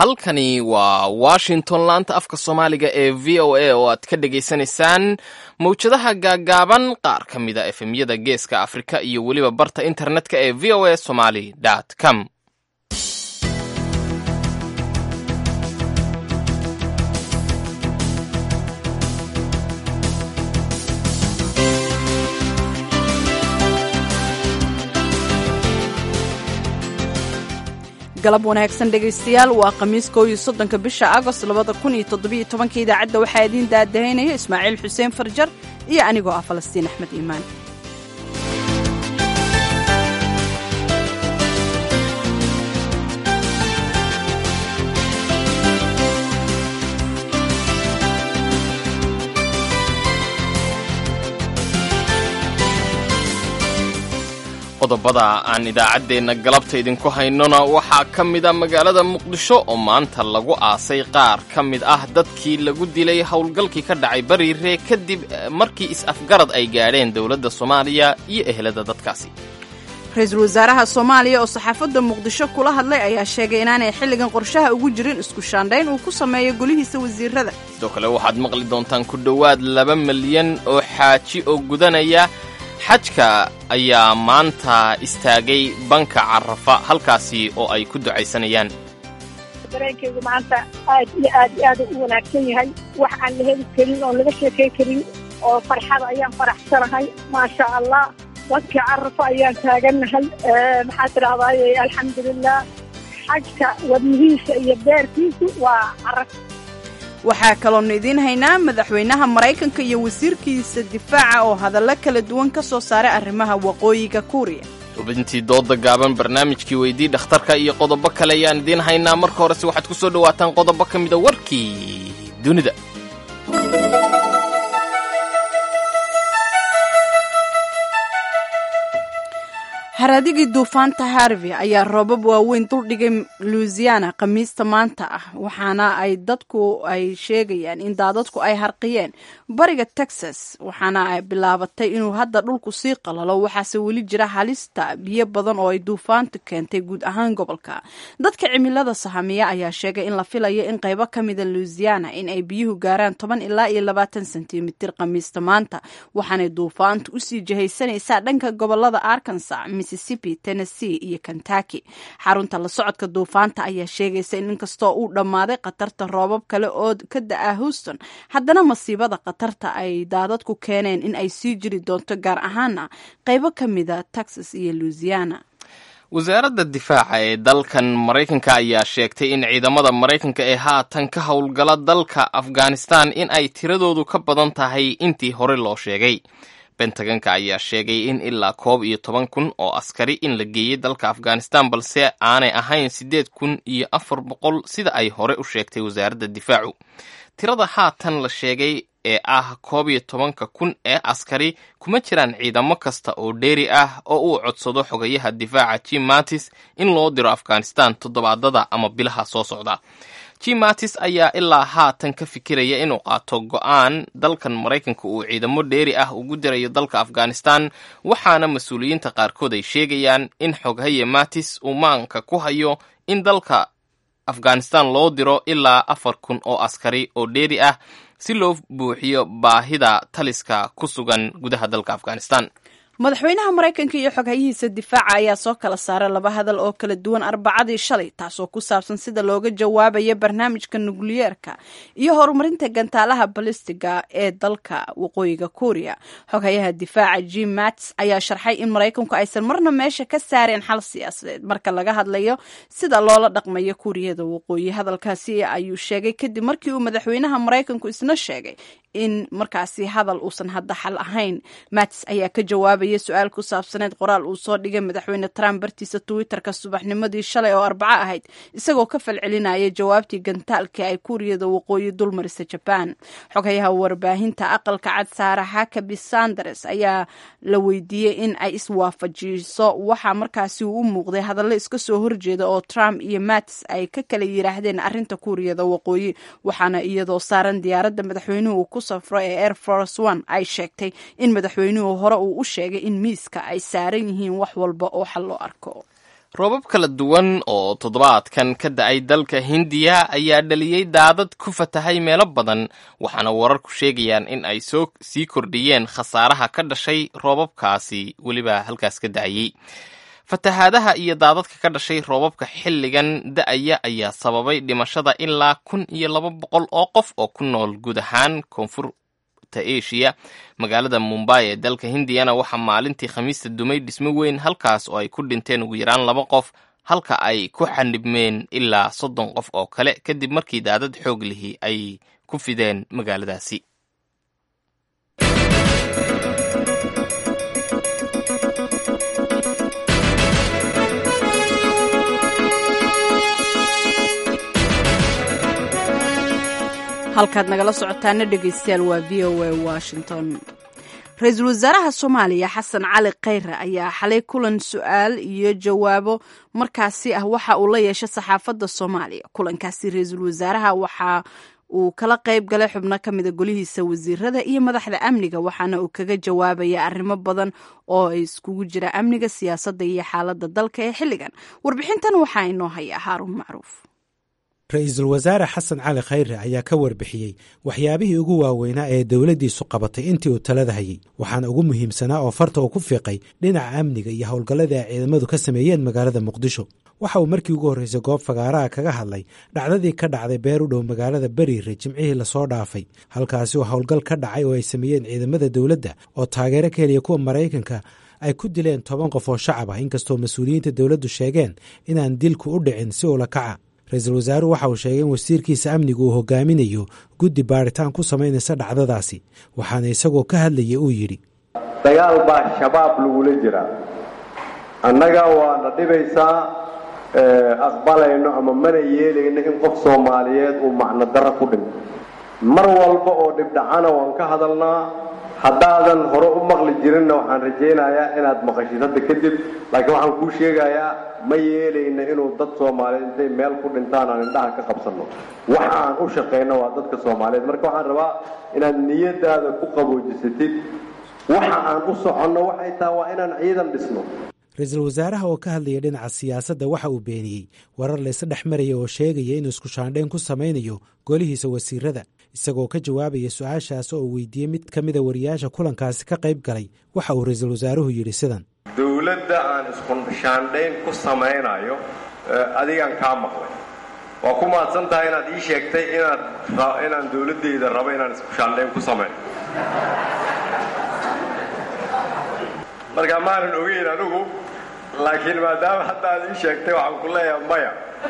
halkani waa washington laanta afka soomaaliga ee v o a oo aad ka dhagaysanaysaan mawjadaha gaagaaban qaar ka mida efemyada geeska afrika iyo weliba barta internetka ee v o a somaly com galab wanaagsan dhegaystayaal waa khamiis koow iyo soddonka bisha agost labada kun iyo toddobiyo tobanka idaacadda waxaa idiin daadahaynaya ismaaciil xuseen farjar iyo anigoo ah falastiin axmed iimaan qodobada aan idaacaddeenna galabta idinku haynona waxaa ka mida magaalada muqdisho oo maanta lagu aasay qaar ka mid ah dadkii lagu dilay howlgalkii ka dhacay bariire kadib markii is-afgarad ay gaadheen dowladda soomaaliya iyo ehelada dadkaasi ra-iisul wasaaraha soomaaliya oo saxaafadda muqdisho kula hadlay ayaa sheegay inaanay xilligan qorshaha ugu jirin isku shaandhayn uu ku sameeyo golihiisa wasiirada sidoo kale waxaad maqli doontaan ku dhowaad laba milyan oo xaaji oo gudanaya xajka ayaa maanta istaagay banka carafa halkaasi oo ay ku ducaysanayaan dareenkaygu maanta aad iyo aad iyo aad u wanaagsan yahay wax aan la heli karin oo laga sheekay karin oo farxada ayaan faraxsanahay maasha allah bankii carafa ayaan taagannahay maxaa tidhahdaaye alxamdulilah xajka wadnihiisa iyo beerkiisu waa caraf waxaa kaloonu idiin haynaa madaxweynaha maraykanka iyo wasiirkiisa difaaca oo hadallo kala duwan ka soo saaray arrimaha waqooyiga kuuriya xubintii dooda gaaban barnaamijkii weydii dhakhtarka iyo qodobo kale ayaan idiin haynaa marka horese waxaad ku soo dhowaataan qodobo ka mida warkii dunida haraadigii duufaanta harvey ayaa roobab waaweyn duldhigay louisiana khamiista maanta ah waxaana ay dadku ay sheegayaan in daadadku ay harqiyeen bariga texas waxaana ay bilaabatay inuu hadda dhulku sii qalalo waxaase weli jira halista biyo badan oo ay duufaantu keentay guud ahaan gobolka dadka cimilada sahamiya ayaa sheegay in la filayo in qaybo ka mida louisiana in ay biyuhu gaaraan toban ilaa iyo labaatan sentimitir khamiista maanta waxaanay duufaantu usii jihaysanaysaa dhanka gobolada arkansas mississippi tennessee iyo kentucky xarunta la socodka duufaanta ayaa sheegaysa in inkastoo uu dhammaaday khatarta roobab kale oo ka da-a houston haddana masiibada khatarta ay daadadku keeneen in ay sii jiri doonto gaar ahaana qaybo ka mida texas iyo louisiana wasaaradda difaaca ee dalkan maraykanka ayaa sheegtay in ciidamada maraykanka ee haatan ka howlgala dalka afghanistan in ay tiradoodu ka badan tahay intii hore loo sheegay bentaganka ayaa sheegay in ilaa koob iyo toban kun oo askari in la geeyey dalka afghanistan balse aanay ahayn siddeed kun iyo afar boqol sida ay hore u sheegtay wasaaradda difaacu tirada haatan la sheegay ee ah koob iyo tobanka kun ee askari kuma jiraan ciidamo kasta oo dheeri ah oo uu codsado xogayaha difaaca jim mattis in loo diro afghanistan toddobaadada ama bilaha soo socda jim mattis ayaa ilaa haatan ka fikiraya inuu qaato go-aan dalkan maraykanka uu ciidamo dheeri ah ugu dirayo dalka afghanistan waxaana mas-uuliyiinta qaarkood ay sheegayaan in xoghaye mattis uu maanka ku hayo in dalka afghanistan loo diro ilaa afar kun oo askari oo dheeri ah si loo buuxiyo baahida taliska ku sugan gudaha dalka afghanistan madaxweynaha maraykanka iyo xoghayihiisa difaaca ayaa soo kala saaray laba hadal oo kala duwan arbacadii shalay taasoo ku saabsan sida looga jawaabayo barnaamijka nukliyeerka iyo horumarinta gantaalaha balistiga ee dalka waqooyiga kuuriya xoghayaha difaaca jim mats ayaa sharxay in maraykanku aysan marna meesha ka saareen xal siyaasadeed marka laga hadlayo sida loola dhaqmayo kuuriyada waqooyi hadalkaasi ayuu sheegay kadib markii uu madaxweynaha maraykanku isna sheegay in markaasi hadal uusan hadda xal ahayn mats ayaa ka jawaabaya su-aal ku saabsaneed qoraal uu soo dhigay madaxweyne trump bartiisa twitterka subaxnimadii shalay oo arbaco ahayd isagoo ka falcelinaya jawaabtii gantaalkii ay kuuriyada waqooyi dulmarisa jabaan xoghayaha warbaahinta aqalka cad saara hakabi sanders ayaa la weydiiyey in ay iswaafajiso waxaa markaasi uu u muuqday hadallo iska soo horjeeda oo trump iyo mats ay ka kala yiraahdeen arrinta kuuriyada waqooyi waxaana iyadoo saaran diyaaradda madaxweynuhu ku safro ee air force one ay sheegtay in madaxweynuhu hore uu u sheegay in miiska ay saaran yihiin wax walba oo xal loo arko roobab kala duwan oo toddobaadkan ka da-ay dalka hindiya ayaa dhaliyey daadad ku fatahay meelo badan waxaana wararku sheegayaan in ay soo sii kordhiyeen khasaaraha ka dhashay roobabkaasi weliba halkaas ka da-ayey fatahaadaha iyo daadadka ka dhashay roobabka xilligan da-aya ayaa sababay dhimashada ilaa kun iyo laba boqol oo qof oo ku nool guud ahaan koonfurta asia magaalada mumbai ee dalka hindiyana waxaa maalintii khamiista dumay dhismo weyn halkaas oo ay ku dhinteen ugu yaraan laba qof halka ay ku xanibmeen ilaa soddon qof oo kale kadib markii daadad xoog lihi ay ku fideen magaaladaasi halkaad nagala socotaana dhegaystayaal waa v o a washington ra-iisul wasaaraha soomaaliya xasan cali khayre ayaa xalay kulan su-aal iyo jawaabo markaasi ah waxa uu la yeeshay saxaafadda soomaaliya kulankaasi ra-iisul wasaaraha waxa uu kala qayb galay xubno ka mida golihiisa wasiirada iyo madaxda amniga waxaana uu kaga jawaabaya arrimo badan oo ay iskugu jira amniga siyaasadda iyo xaaladda dalka ee xilligan warbixintan waxaa inoo haya haaruun macruuf ra-iisul wasaare xasan cali khayre ayaa ka warbixiyey waxyaabihii ugu waaweynaa ee dowladdiisu qabatay intii uu talada hayey waxaana ugu muhiimsanaa oo farta uu ku fiiqay dhinaca amniga iyo howlgalladii ay ciidamadu ka sameeyeen magaalada muqdisho waxa uu markii ugu horreysay goob fagaaraha kaga hadlay dhacdadii ka dhacday beer u dhow magaalada beriire jimcihii lasoo dhaafay halkaasi oo howlgal ka dhacay oo ay sameeyeen ciidamada dowladda oo taageero ka heliya kuwa maraykanka ay ku dileen toban qof oo shacab ah inkastoo mas-uuliyiinta dowladdu sheegeen inaan dilku u dhicin si ula kaca ra-iisul wasaaruhu waxa uu sheegay in wasiirkiisa amnigu uu hogaaminayo guddi baaritaan ku samaynaysa dhacdadaasi waxaana isagoo ka hadlaya uu yidhi dagaal baa shabaab lagula jiraa annaga waana dhibaysaa aqbalayno ama mana yeelayno in qof soomaaliyeed uu macno darro ku dhinto mar walba oo dhibdhacana waan ka hadalnaa haddaadan hore u maqli jirinna waxaan rajaynayaa inaad maqashid hadda kadib laakiin waxaan kuu sheegayaa ma yeelayna inuu dad soomaaliyeed intay meel ku dhintaan aan indhaha ka qabsanno waxa aan u shaqayno waa dadka soomaaliyeed marka waxaan rabaa inaad niyadaada ku qaboojisatid waxa aan u soconno waxay tahay waa inaan ciidan dhisno ra-iisul wasaaraha oo ka hadlaya dhinaca siyaasadda waxa uu beeniyey warar laysa dhex maraya oo sheegaya inuu isku shaandhayn ku samaynayo golihiisa wasiirada isagoo ka jawaabaya su-aashaas oo uu weydiiyey mid ka mida wariyaasha kulankaasi ka qayb galay waxa uu ra-iisul wasaaruhu yidhi sidan dowladda aan isku shaandhayn ku samaynayo adigaan kaa maqlay waa ku mahadsan tahay inaad ii sheegtay inaad inaan dowladdayda rabo inaan isku shaandhayn ku samayn marka maanan ogeyn anigu laakiin maadaama hadda aad ii sheegtay waxaan ku leeyahay maya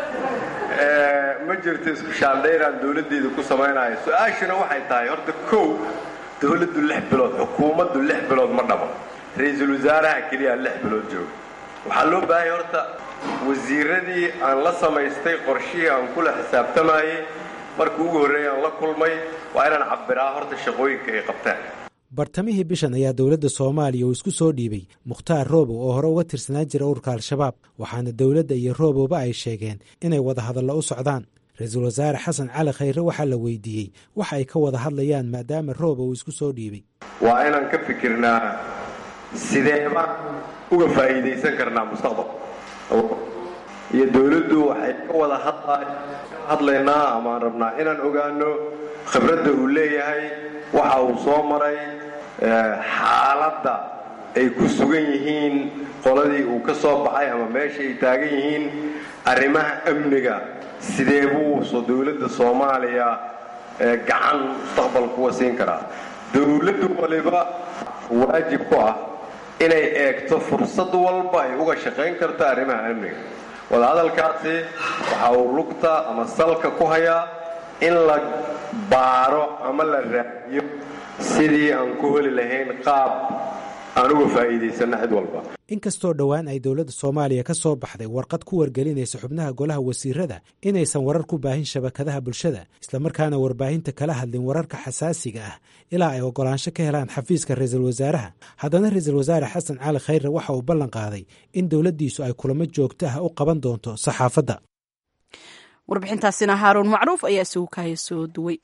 ma jirto isku shaandhayn aan dowladdayda ku samaynayo su-aashuna waxay tahay horta kow dowladdu lix bilood xukuumaddu lix bilood ma dhabo ra-iisul wasaaraha keliya lix bilood jooga waxaa loo baahanya horta wasiiradii aan la samaystay qorshihii aan kula xisaabtamayey markii ugu horreeyay aan la kulmay waa inaan cabbiraa horta shaqooyinka ay qabtaan bartamihii bishan ayaa dowladda soomaaliya uu isku soo dhiibay mukhtaar roobow oo hore uga tirsanaan jira ururka al-shabaab waxaana dowladda iyo roobowba ay sheegeen inay wadahadallo u socdaan ra-iisul wasaare xasan cali khayre waxaa la weydiiyey waxa ay ka wada hadlayaan maadaama roobow uu isku soo dhiibay waa inaan ka fikirnaa sideeba uga faa'iidaysan karnaa mustaqbal iyo dowladdu waxay ka wada hadlaynaa amaan rabnaa inaan ogaano khibradda uu leeyahay waxa uu soo maray xaaladda ay ku sugan yihiin qoladii uu ka soo baxay ama meesha ay taagan yihiin arrimaha amniga sidee buuso dowladda soomaaliya gacan mustaqbalkuwa siin karaa dowladdu waliba waajib ku ah inay eegto fursad walba ay uga shaqayn karto arrimaha amniga wadahadalkaasi waxa uu lugta ama salka ku hayaa in la baaro ama la raadiyo sidii aan ku heli lahayn qaab aan uga faa'iidaysanno cid walba inkastoo dhowaan ay dowladda soomaaliya ka soo baxday warqad ku wargelinaysa xubnaha golaha wasiirada inaysan warar ku baahin shabakadaha bulshada islamarkaana warbaahinta kala hadlin wararka xasaasiga ah ilaa ay oggolaansho ka helaan xafiiska ra-iisul wasaaraha haddana ra-iisul wasaare xasan cali khayre waxa uu ballan qaaday in dowladdiisu ay kulamo joogto ah u qaban doonto saxaafadda warbixintaasina haaruun macruuf ayaa isugu kaaya soo duway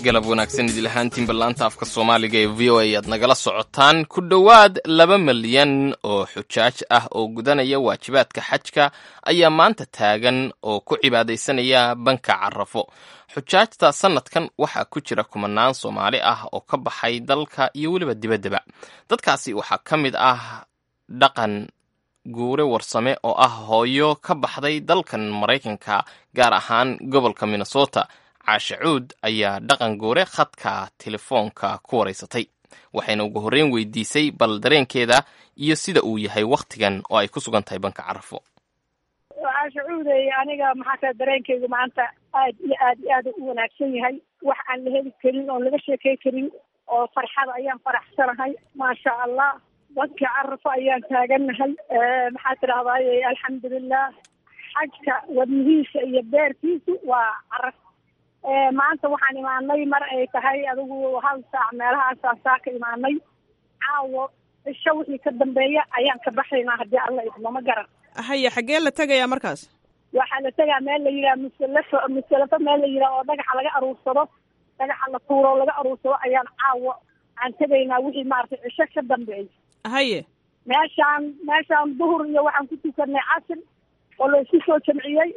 galab wanaagsan idil ahaantiin ballaanta afka soomaaliga ee v o a aad nagala socotaan ku dhowaad laba milyan oo xujaaj ah oo gudanaya waajibaadka xajka ayaa maanta taagan oo ku cibaadaysanaya banka carafo xujaajta sannadkan waxaa ku jira kumanaan soomaali ah oo ka baxay dalka iyo weliba dibaddaba dadkaasi waxaa ka mid ah dhaqan guure warsame oo ah hooyo ka baxday dalkan maraykanka gaar ahaan gobolka minnesota caashe cuud ayaa dhaqan goore khadka telefoonka ku waraysatay waxayna ugu horreyn weydiisay bal dareenkeeda iyo sida uu yahay wakhtigan oo ay ku sugan tahay banka carafo caashe cuudey aniga maxaa kale dareenkaygu maanta aad iyo aad iyo aad u wanaagsan yahay wax aan la heli karin oon laga sheekey karin oo farxada ayaan faraxsanahay maasha allah dadka carafo ayaan taagannahay maxaa tidahdaye alxamdulilah xajka wadnihiisa iyo beerkiisu waa caraf maanta waxaan imaanay mar ay tahay adigu hal saac meelahaasaa saa ka imaanay caawo cisho wixii ka dambeeya ayaan ka baxaynaa haddii alla idmo ma garan haya xaggee la tegayaa markaas waxaa la tegaa meel la yidhaha musalafo musalafo meel la yidhaha oo dhagaxa laga aruursado dhagaxa la tuuro oo laga aruursado ayaan caawo aan tegaynaa wixii maaragtay cisho ka dambeeya haye meeshaan meeshaan duhur iyo waxaan ku tukanay casr oo la isku soo jamciyey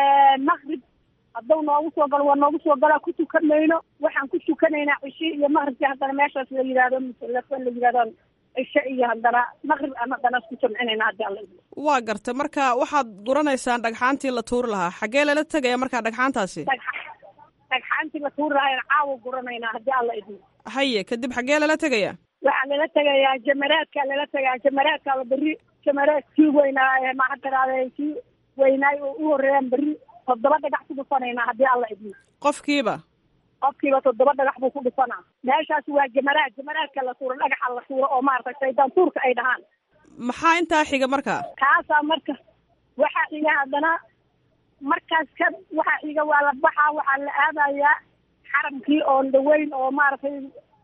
maqrib haddau noogu soo galo waa noogu soo galaa ku tukan mayno waxaan ku tukanaynaa cishe iyo maqribkii haddana meeshaas la yidhaahdo musalafo la yidhahdo cishe iyo haddana maqrib aan haddana isku jamcinayna haddii alla idmo waa garta marka waxaad guranaysaan dhagxaantii la tuuri lahaa xaggee lala tegaya markaa dhagxaantaasi dhagxaantii la tuuri lahaa caawa guranaynaa haddii alla idmo haye kadib xaggee lala tegaya waxaa lala tegayaa jamaraadkaa lala tegaa jamaraadkaaba berri jamaraad kii weynaa maxaa tiraahda kii weynaay oo u horreeyaan berri toddoba dhagax ku dhufanaynaa haddii alla idmo qofkiiba qofkiiba toddoba dhagax buu ku dhufanaa meeshaas waa jamaraad jamaraadka la tuuro dhagaxa la tuuro oo maaragtay shaydaan tuurka ay dhahaan maxaa intaa xiga marka kaasaa marka waxaa xiga haddana markaas ka waxaa xiga waa la baxaa waxaa la aadayaa xaramkii oon dhaweyn oo maaragtay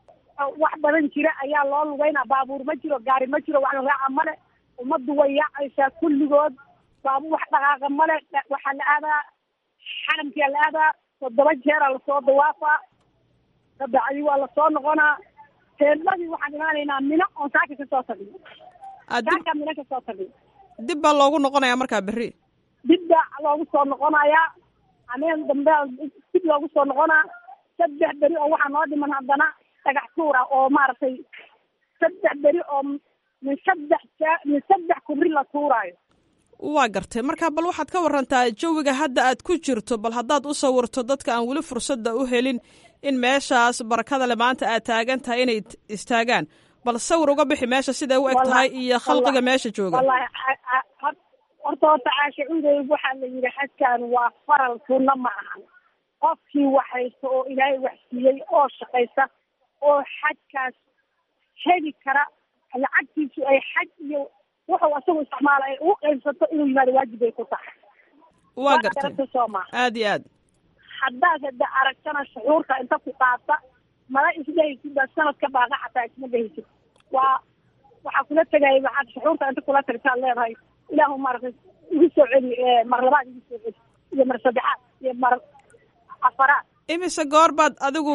wax badan jira ayaa loo lugeynaa baabuur ma jiro gaari ma jiro wax la raaca male ummaddu way yaacaysaa kulligood baabu wax dhaqaaqa male waxaa la aadaa xaramkia la aadaa toddoba jeeraa lasoo dawaafaa kabacdi waa lasoo noqonaa teedmadii waxaan imaanaynaa mino oon saaka kasoo tagno saaka mino kasoo tagno dib baa loogu noqonayaa markaa berri dib baa loogu soo noqonayaa ameen dambe dib loogu soo noqonaa saddex beri oo waxaa noo dhiman haddana dhagax tuura oo maaragtay saddex beri oo min saddex min saddex kubri la tuuraayo waa gartay marka bal waxaad ka warantaa jawiga hadda aad ku jirto bal haddaad u sawirto dadka aan weli fursadda u helin in meeshaas barakada le maanta aad taagan tahay inay istaagaan bal sawir uga bixi meesha siday u eg tahay iyo khalqiga meesha jooga wallahi horta horta caasha cudey waxaa la yidhi xajkan waa faral sunno ma ahan qofkii wax haysta oo ilaahay wax siiyey oo shaqaysa oo xajkaas heli kara lacagtiisu ay xaj iyo wuxuu asagu isticmaala ay ugu qaybsato inuu yimaado waajib ay ku tahay waa gartay sooma aad iyo aad haddaad hada aragtana shucuurta inta ku qaata mala isdhehaysid baa sanadka baaqa xataa isma dhehaysid waa waxaa kula tegaya waxaad shucuurta inta kula tagtaad leedahay ilaahu maaragtay igu soo celi mar labaad igu soo celi iyo mar saddexaad iyo mar afaraad imise goor baad adigu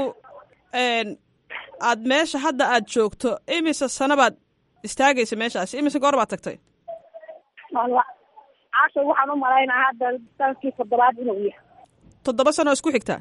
aad meesha hadda aad joogto imise sano baad istaagaysa meeshaasi imise goor baad tagtay walla caasha waxaan u malaynaa hadda sanadkii toddobaad inuu yahay toddoba sano isku xigtaa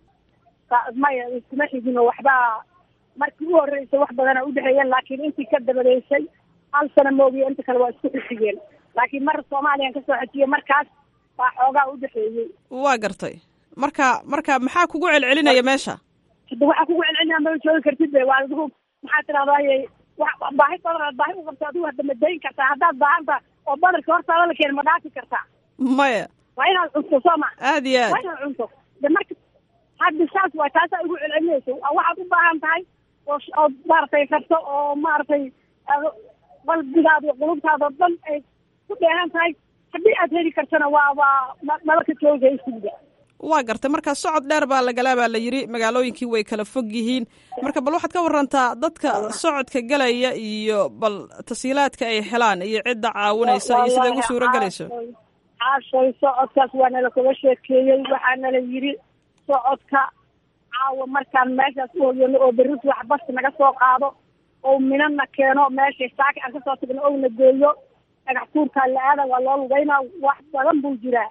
maya iskuma xigino waxbaa markii u horreysay wax badana udhexeeyeen laakiin intii ka dabadeysay hal sano moogiyo inta kale waa isku xigeen laakiin mar soomaaliyan kasoo xejiyey markaas baa xoogaa udhexeeyey waa gartay marka marka maxaa kugu celcelinaya meesha hada waxaa kugu celcelinaya ma joogi kartid be waa adigu maxaa tidahdaye wa baahi badan baahi u qabta adigu hadda ma dayn kartaa haddaad baahanta oo badarka hortaada la keena ma dhaafi kartaa maya waa inaad cunto soo ma aad iyo waa aad inaad cunto de marka hadda saas waay taasaa igu celcelinaysa waxaad u baahan tahay oo ood maaragtay rabto oo maaragtay qalbigaada iyo qulubtaada oo dhan ay ku dheehan tahay haddii aad heli kartana waa waa maba ka joogaysiga waa gartay marka socod dheer baa lagalaa baa la yidhi magaalooyinkii way kala fog yihiin marka bal waxaad ka warantaa dadka socodka galaya iyo bal tasiilaadka ay helaan iyo cidda caawinaysa iyo siday ugu suuro gelayso caashay socodkaas waa nala kaga sheekeeyey waxaa nala yidhi socodka caawa markaan meeshaas u hoyano oo berris wax basti naga soo qaado oo minana keeno meesha saaki aan kasoo tagno ouna geeyo dhagax tuurkaa la aada waa loo lugeynaa wax badan buu jiraa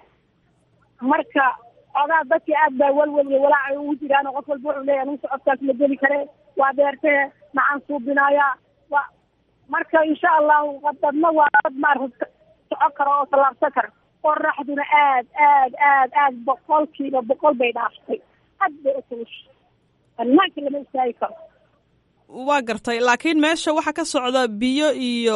marka ogaa dadkii aad baa welwel iyo walaaca ugu jiraan oo qof walba wuxuu leeyahay anugu socodkaas ma geli kare waa beertee maxaan suubinayaa wa marka insha allahu dadna waa dad maarata socon karo oo tallaabsan kara qoraxduna aad aad aad aad boqolkiiba boqol bay dhaaftay aad bay u kulusha banaanka lama istaagi karo waa gartay laakiin meesha waxaa ka socda biyo iyo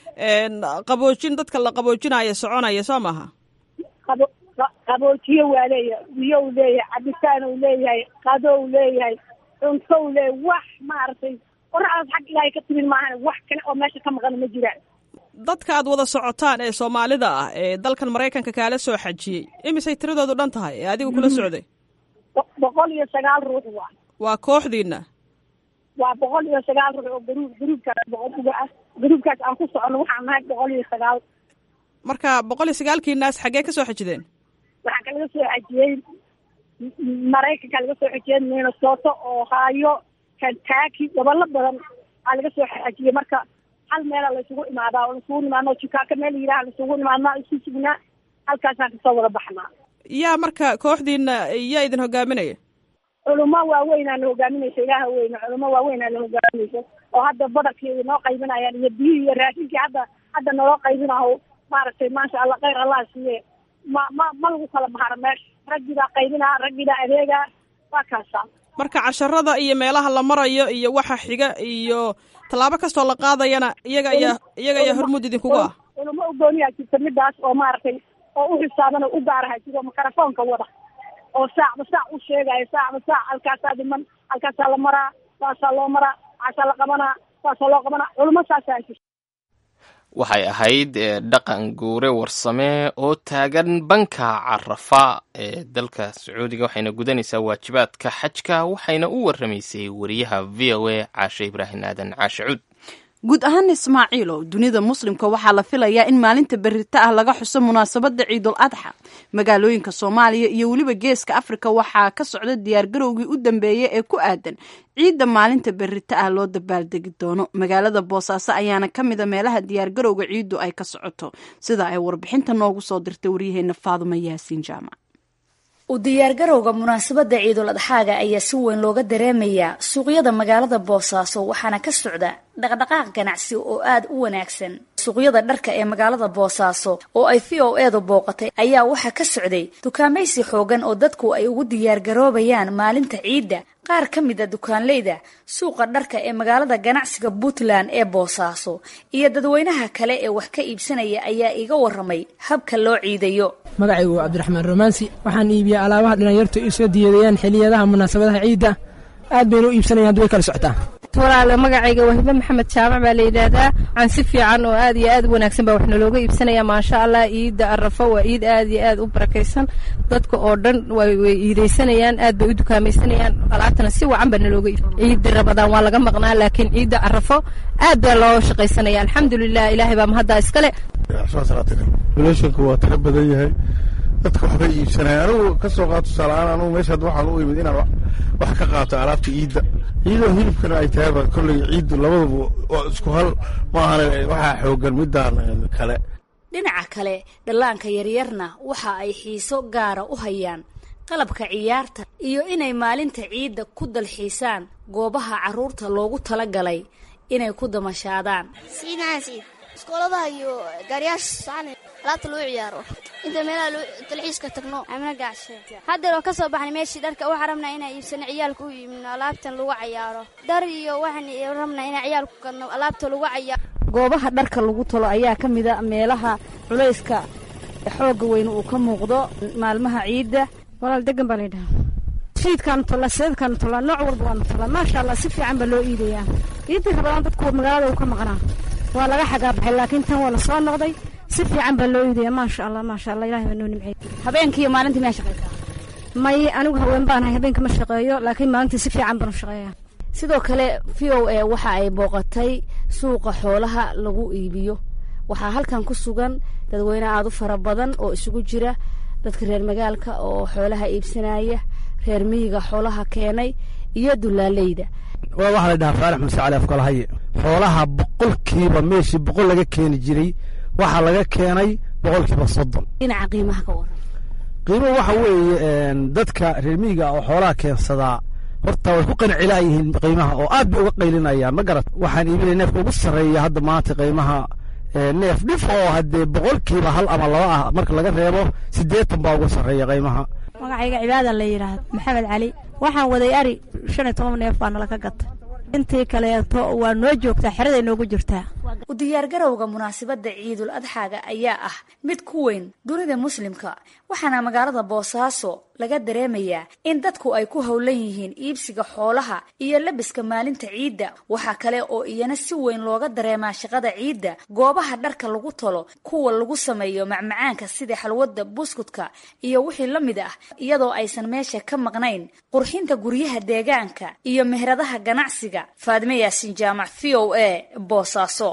qaboojin dadka la qaboojinaya soconaya soo maaha qabo qaboojiye waa leeyahay biyo u leeyahay cabitaan u leeyahay qado u leeyahay cunto u leeyahay wax maaragtay qoraxdaas xag ilaahay ka timin maahan wax kale oo meesha ka maqan ma jiraan dadka aad wada socotaan ee soomaalida ah ee dalkan maraykanka kaala soo xajiyey imisay tiradoodu dhan tahay ee adiga kula socday boqol iyo sagaal ruux waa waa kooxdiina waa boqol iyo sagaal ruux oo garuub garuubkaas boqol ah garuubkaas aan ku socono waxaan nahay boqol iyo sagaal marka boqol iyo sagaalkiinaas xaggee ka soo xajideen waxaa kalaga soo xajiyey maraykanka laga soo xajiyey minnesota ohio kentucky gobollo badan aa laga soo xajiyey marka hal meela laysugu imaadaa oo laisugu imaadna jikaaka meel yidhaha laisugu imaadnaa isu sugnaa halkaasaan kasoo wada baxnaa yaa marka kooxdiina yaa idin hogaaminaya culimo waaweynaa na hogaaminaysa ilaaha weyne culimo waaweynaa na hogaaminaysa oo hadda badalkii noo qaybinayaan iyo biyihii iyo raashinkii hadda hadda naloo qaybinaho maaragtay maasha allah khayr allah siiye ma ma ma lagu kala baharo meesha raggii baa qaybinaa raggii baa adeegaa waa kaasa marka casharada iyo meelaha la marayo iyo waxa xiga iyo tallaabo kastoo la qaadayana iyaga ayaa iyaga ayaa hormuud idinkugu ah culimo ugooniyaa jirta midaas oo maaragtay oo u xisaaban oo u gaaraha jiro mikrofoonka wada oo saacba saac u sheegayo saacba saac halkaasaa dhiman halkaasaa la maraa saasaa loo maraa waxaasaa la qabanaa saasaa loo qabanaa culimo saasaa jirta waxay ahayd dhaqan guure warsame oo taagan banka carafa ee dalka sacuudiga waxayna gudanaysaa waajibaadka xajka waxayna u warramaysay wariyaha v o a caashe ibraahim aadan caashe cuud guud ahaan ismaaciilow dunida muslimka waxaa la filayaa in maalinta berita ah laga xuso munaasabadda ciidul adxa magaalooyinka soomaaliya iyo weliba geeska afrika waxaa ka socda diyaargarowgii u dambeeyey ee ku aadan ciidda maalinta berita ah loo dabaaldegi doono magaalada boosaaso ayaana ka mida meelaha diyaargarowga ciiddu ay ka socoto sida ay warbixinta noogu soo dirtay waryaheena faadumo yaasiin jaamac u diyaargarowga munaasabadda ciidul adxaaga ayaa si weyn looga dareemayaa suuqyada magaalada boosaaso waxaana ka socda dhaqdhaqaaq ganacsi oo aad u wanaagsan suuqyada dharka ee magaalada boosaaso oo ay v o eedu booqatay ayaa waxaa ka socday dukaamaysi xoogan oo dadku ay ugu diyaargaroobayaan maalinta ciidda qaar ka mid a dukaanleyda suuqa dharka ee magaalada ganacsiga puntland ee boosaaso iyo dadweynaha kale ee wax ka iibsanaya ayaa iga waramay habka loo ciidayo magacaygu waa cabdiraxmaan romaansi waxaan iibiyaa alaabaha dhalinyartu isoo diyadeeyaan xiliyadaha munaasabadaha ciidda aad bayna u iibsanayaan had way kala socotaa walaale magacayga waa hibe maxamed jaamac baa la yidhaahdaa waxaan si fiican oo aad iyo aad u wanaagsan baa wax nalooga iibsanaya maasha allah ciidda arafo waa ciid aad iyo aad u barakaysan dadka oo dhan way iidaysanayaan aad bay u dukaamaysanayaan alaabtana si wacan baa nalooga iib ciidda rabadaan waa laga maqnaa laakiin ciidda arafo aad baa loo shaqaysanaya alxamdulilah ilaahay baa mahaddaa iskale relationku waa tiro badan yahay dadka waxbay iibsanaya anigu ka soo qaato tusaaleahaan anugu meeshaad waxaan u imid inaan wax ka qaato alaabta ciidda iyadoo hilibkana ay tahayba kolley ciiddu labaduba waa isku hal ma ahane waxaa xoogan midaan kale dhinaca kale dhallaanka yaryarna waxa ay xiiso gaara u hayaan qalabka ciyaarta iyo inay maalinta ciidda ku dalxiisaan goobaha carruurta loogu tala galay inay ku damashaadaan iskooladaha iyo gaariyaasha sacni alaabta lagu ciyaaro inta meelaha dalxiiska tagno amna gacshe haddeer oo ka soo baxnay meeshii dharka waxaan rabnaa inaan iibsano ciyaalka u iibino alaabtan lagu cayaaro dhar iyo waxaan rabnaa inaan ciyaalku gadno alaabta lagu cayaaro goobaha dharka lagu talo ayaa ka mida meelaha culayska xoogga weyn uu ka muuqdo maalmaha ciidda walaal degan baa laydhaha fiidkaanu tollaa seedkaanu tollaa nooc walba waanu tollaa maasha allah si fiican baa loo iidayaa ciiddii rabadaan dadku magaalada uu ka maqnaa waa laga xagaabaxay laakiin tan waa la soo noqday si fiican baa loo iidaya maasha allah maasha allah ilahay baa noo nimcey habeenkii iyo maalintii miyaa shaqaysaa may anigu haween baanahay habeenka ma shaqeeyo laakiin maalintii si fiican baan u shaqeeyaa sidoo kale v o a waxa ay booqatay suuqa xoolaha lagu iibiyo waxaa halkan ku sugan dadweyne aada u fara badan oo isugu jira dadka reer magaalka oo xoolaha iibsanaya reer miyiga xoolaha keenay iyo dulaaleyda waa waxaa la dhahaa faarax muse cali afkalahaye xoolaha boqolkiiba meeshii boqol laga keeni jiray waxaa laga keenay boqolkiiba soddon dhinaca qiimaha ka waran qiimuhu waxa weeye dadka reer miyiga oo xoolaha keensadaa horta way ku qancilaa yihiin qiimaha oo aad bay uga qaylinayaan ma garat waxaan iibinaya neefka ugu sarreeya hadda maanta qiimaha neef dhif oo haddee boqolkiiba hal ama laba ah marka laga reebo siddeetan baa ugu sarreeya qiimaha magacayga cibaada la yidhaahdo maxamed cali waxaan waday ari shan iyo toban neef baa nala ka gatay intii kaleeto waa noo joogtaa xeraday noogu jirtaa u diyaargarowga munaasabadda ciidul adxaaga ayaa ah mid ku weyn dunida muslimka waxaana magaalada boosaaso laga dareemayaa in dadku ay ku howlan yihiin iibsiga xoolaha iyo labiska maalinta ciidda waxaa kale oo iyana si weyn looga dareemaa shaqada ciidda goobaha dharka lagu tolo kuwa lagu sameeyo macmacaanka sida xalwadda buskudka iyo wixii la mid ah iyadoo aysan meesha ka maqnayn qurxinta guryaha deegaanka iyo meheradaha ganacsiga faadime yaasin jaamac v o a boosaaso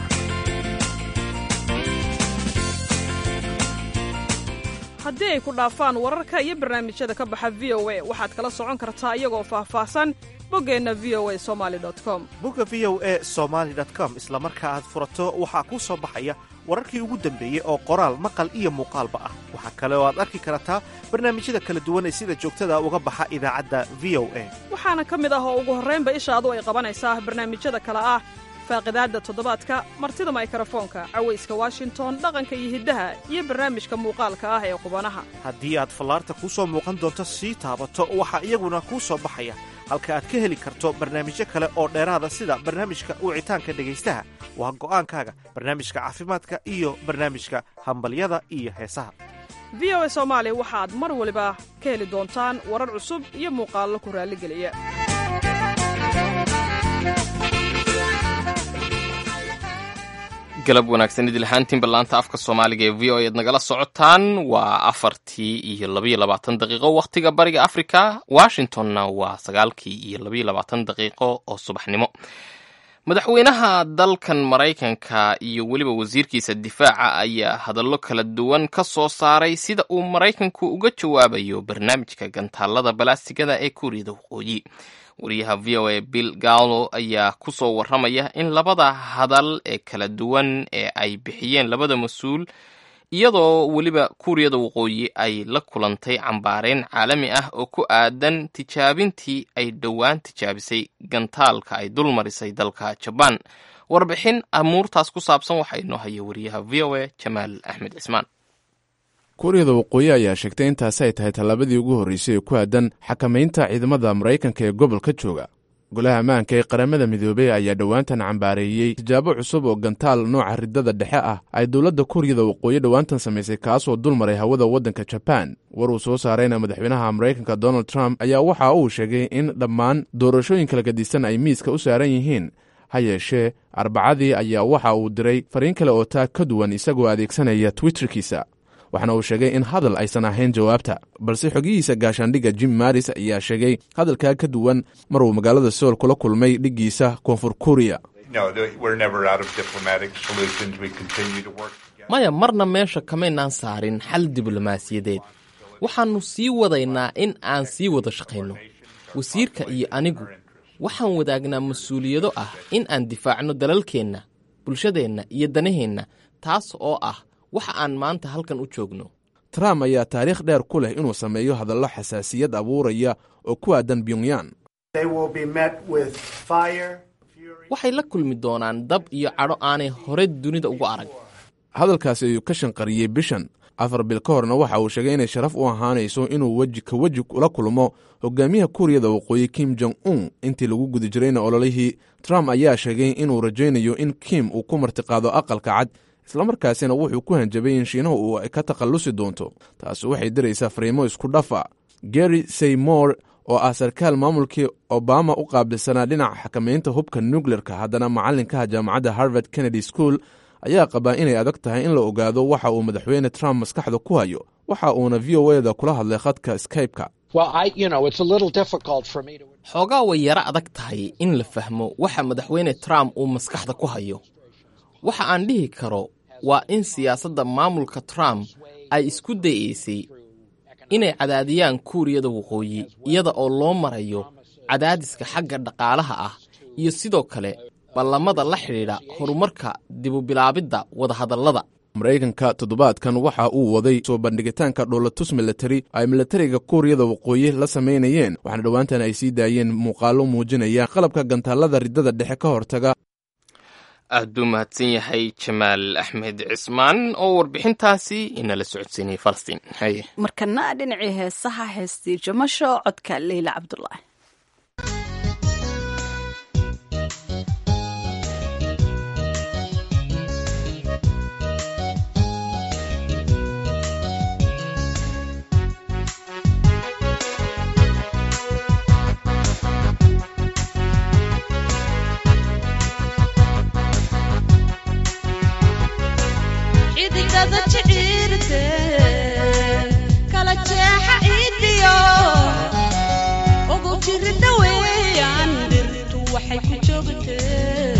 haddii ay ku dhaafaan wararka iyo barnaamijyada ka baxa v o a waxaad kala socon kartaa iyagoo faahfaahsan boggeenna v o a somali com bogga v o a somaali com isla marka aad furato waxaa kuu soo baxaya wararkii ugu dambeeyey oo qoraal maqal iyo muuqaalba ah waxaa kale oo aad arki kartaa barnaamijyada kala duwan ee sida joogtada uga baxa idaacadda v o a waxaana ka mid ah oo ugu horraynba ishaadu ay qabanaysaa barnaamijyada kale ah faaqidaadda toddobaadka martida maykarafoonka cawayska washington dhaqanka iyo hiddaha iyo barnaamijka muuqaalka ah ee qubanaha haddii aad fallaarta kuu soo muuqan doonto sii taabato waxaa iyaguna kuu soo baxaya halka aad ka heli karto barnaamijyo kale oo dheeraada sida barnaamijka wicitaanka dhegaystaha waa go'aankaaga barnaamijka caafimaadka iyo barnaamijka hambalyada iyo heesaha v o a soomaali waxaad mar waliba ka heli doontaan warar cusub iyo muuqaallo ku raalligeliya galab wanaagsan idil ahaantiin ballaanta afka soomaaliga ee v o ead nagala socotaan waa afartii iyo labaiyo labaatan daqiiqo wakhtiga bariga africa washingtonna waa sagaalkii iyo labaiyo labaatan daqiiqo oo subaxnimo madaxweynaha dalkan maraykanka iyo weliba wasiirkiisa difaaca ayaa hadallo kala duwan ka soo saaray sida uu maraykanku uga jawaabayo barnaamijka gantaalada balaasigada ee kuuriyada waqooyi wariyaha v o a bill gallo ayaa ku soo warramaya in labada hadal ee kala duwan ee ay bixiyeen labada mas-uul iyadoo weliba kuuriyada waqooyi ay la kulantay cambaareen caalami ah oo ku aadan tijaabintii ay dhowaan tijaabisay gantaalka ay dul marisay dalka jabaan warbixin amuurtaas ku saabsan waxaa inoo haya wariyaha v o a jamaal axmed cismaan kuuriyada waqooyi ayaa sheegtay intaasi ay tahay tallaabadii ugu horreysay ee ku aadan xakamaynta ciidamada maraykanka ee gobolka jooga golaha ammaanka ee qaramada midoobey ayaa dhowaantan cambaareeyey tijaabo cusub oo gantaal nooca riddada dhexe ah ay dowladda kuuriyada waqooyi dhowaantan samaysay kaasoo dul maray hawada waddanka jabaan war uu soo saarayna madaxweynaha maraykanka donald trump ayaa waxa uu sheegay in dhammaan doorashooyinka lagadisan ay miiska u saaran yihiin ha yeeshee arbacadii ayaa waxa uu diray fariin kale oo taa ka duwan isagoo adeegsanaya twitterkiisa waxaana uu sheegay in hadal aysan ahayn jawaabta balse xogihiisa gaashaandhigga jim maris ayaa sheegay hadalkaa ka duwan mar uu magaalada sool kula kulmay dhiggiisa koonfur kuriya maya marna meesha kamaynaan saarin xal diblomaasiyadeed waxaannu sii wadaynaa in aan sii wada shaqayno wasiirka iyo anigu waxaan wadaagnaa mas-uuliyado ah in aan difaacno dalalkeenna bulshadeenna iyo danaheenna taas oo ah waxa aan maanta halkan u joogno trump ayaa taariikh dheer ku leh inuu sameeyo hadallo xasaasiyad abuuraya oo ku aadan pyongyang waxay la kulmi doonaan dab iyo cadho aanay hore dunida ugu arag hadalkaasi ayuu ka shanqariyey bishan afar bil ka horna waxa uu sheegay inay sharaf u ahaanayso inuu weji ka weji ula kulmo hogaamiyaha kuuriyada waqooyi kim jong un intii lagu guda jirayna ololihii trump ayaa sheegay inuu rajaynayo in kim uu ku martiqaado aqalka cad islamarkaasina wuxuu ku hanjabay in shiinahu uu ka takhallusi doonto taasi waxay diraysaa fariimo isku dhafa gary saymore oo ah sarkaal maamulkii obama u qaabilsanaa dhinaca xakamaynta hubka nukleerka haddana macallinkaha jaamacadda harvard kennedy school ayaa qabaa inay adag tahay in la ogaado waxa uu madaxweyne trump maskaxda ku hayo waxa uuna v o eda kula hadlay khadka skype-ka xoogaa way yaro adag tahay in la fahmo waxa madaxweyne trump uu maskaxda ku hayo waxa aan dhihi karo waa in siyaasadda maamulka trump ay isku dayeysay inay cadaadiyaan kuuriyada waqooyi iyada oo loo marayo cadaadiska xagga dhaqaalaha ah iyo sidoo kale ballamada la xidhiidha horumarka dibubilaabidda wadahadallada maraykanka toddobaadkan waxa uu waday soo bandhigitaanka dhoolatus milatari ay milatariga kuuriyada waqooyi la samaynayeen waxaana dhowaantan ay sii daayeen muuqaallo muujinaya qalabka gantaallada riddada dhexe ka hortaga aad buu mahadsan yahay jamaal axmed cismaan oo warbixintaasi inala socodsiinayay falastiin haye markana dhinacii heesaha heestii jamasho codka leyla cabdulaahi xidigada jiciirte kala jeexa iidiyo ugu jirida weeyaan dhirtu waxay ku joogtee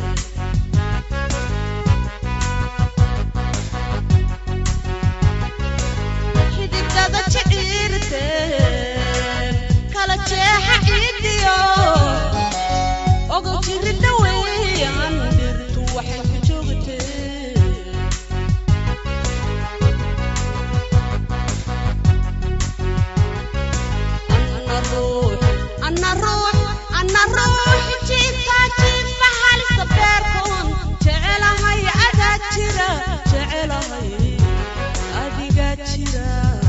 xidigada jiciirte kala jeexa iidiyo ugu jirida weeyaan dhirtu waxay ku joogtee ana ruux ana ruux jiifka jiifa halisa beerkoon jecelahay adaa jira jecelahay adigaa jira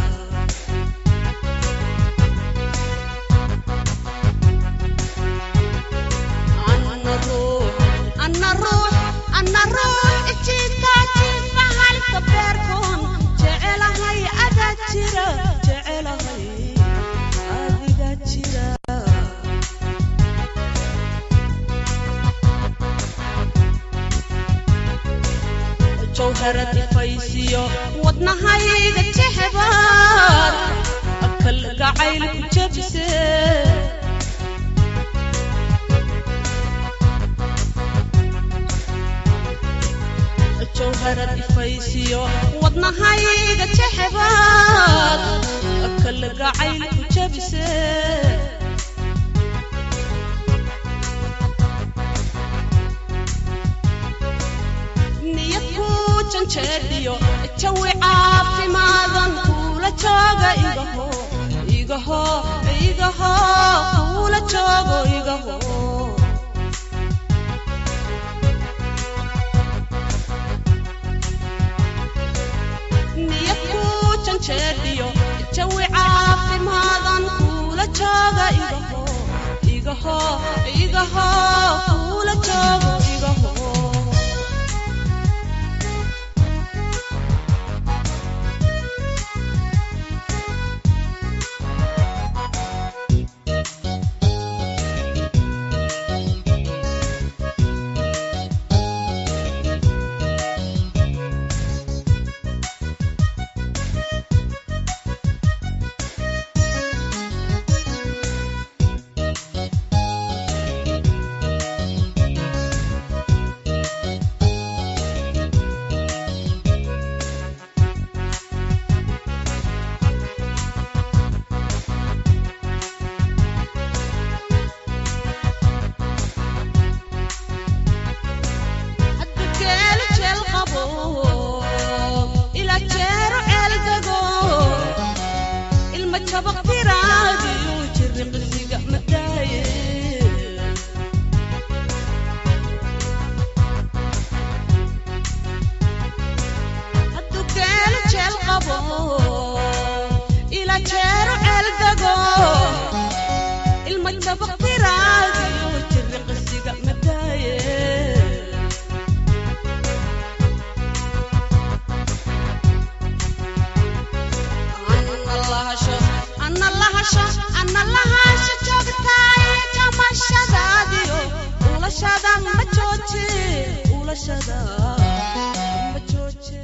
ana ruux ana ruux ana ruux jiifka jiifa halisa beerkoon jecelahay adaa jira jecelahay adigaa jira jawharad ifaysiyo wadnahayga jexbaad akal gacayl ku jabse jawharad ifaysiyo wadnahayga jexbaad akal gacayl ku jabse niyad ku janjeedhiyo jawi caafimaadan kuula jooga igaho igaho igaho kuula joogo igaho niyad ku janjeedhiyo jawi caafimaadan kuula jooga igaho igaho igaho kuula joogo igaho geelu jeel qabo ila jeero ceel dego ilma jabaq tiraadiyu jiri qisiga madaaye haddu geelu jeel qabo ila jeero ceel dego ilma jabaq tiraadiyu jiri qisiga madaaye ana lahasho ana lahasho joogtaay jamashadaadiyo ulashada ma jooje ulashada ma jooje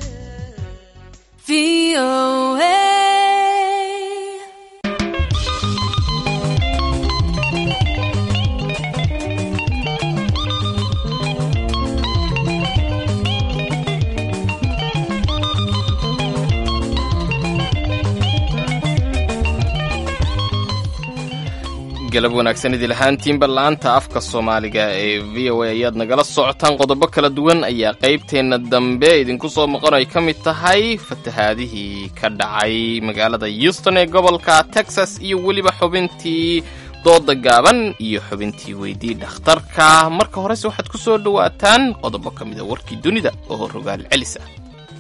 galab wanaagsan idil ahaantiinba la-aanta afka soomaaliga ee v o a ayaad nagala socotaan qodobo kala duwan ayaa qaybteenna dambe idinku soo maqan ay ka mid tahay fatahaadihii ka dhacay magaalada houston ee gobolka texas iyo weliba xubintii dooda gaaban iyo xubintii weydii dhakhtarka marka horese waxaad ku soo dhowaataan qodobo ka mida warkii dunida oo rogaal celis ah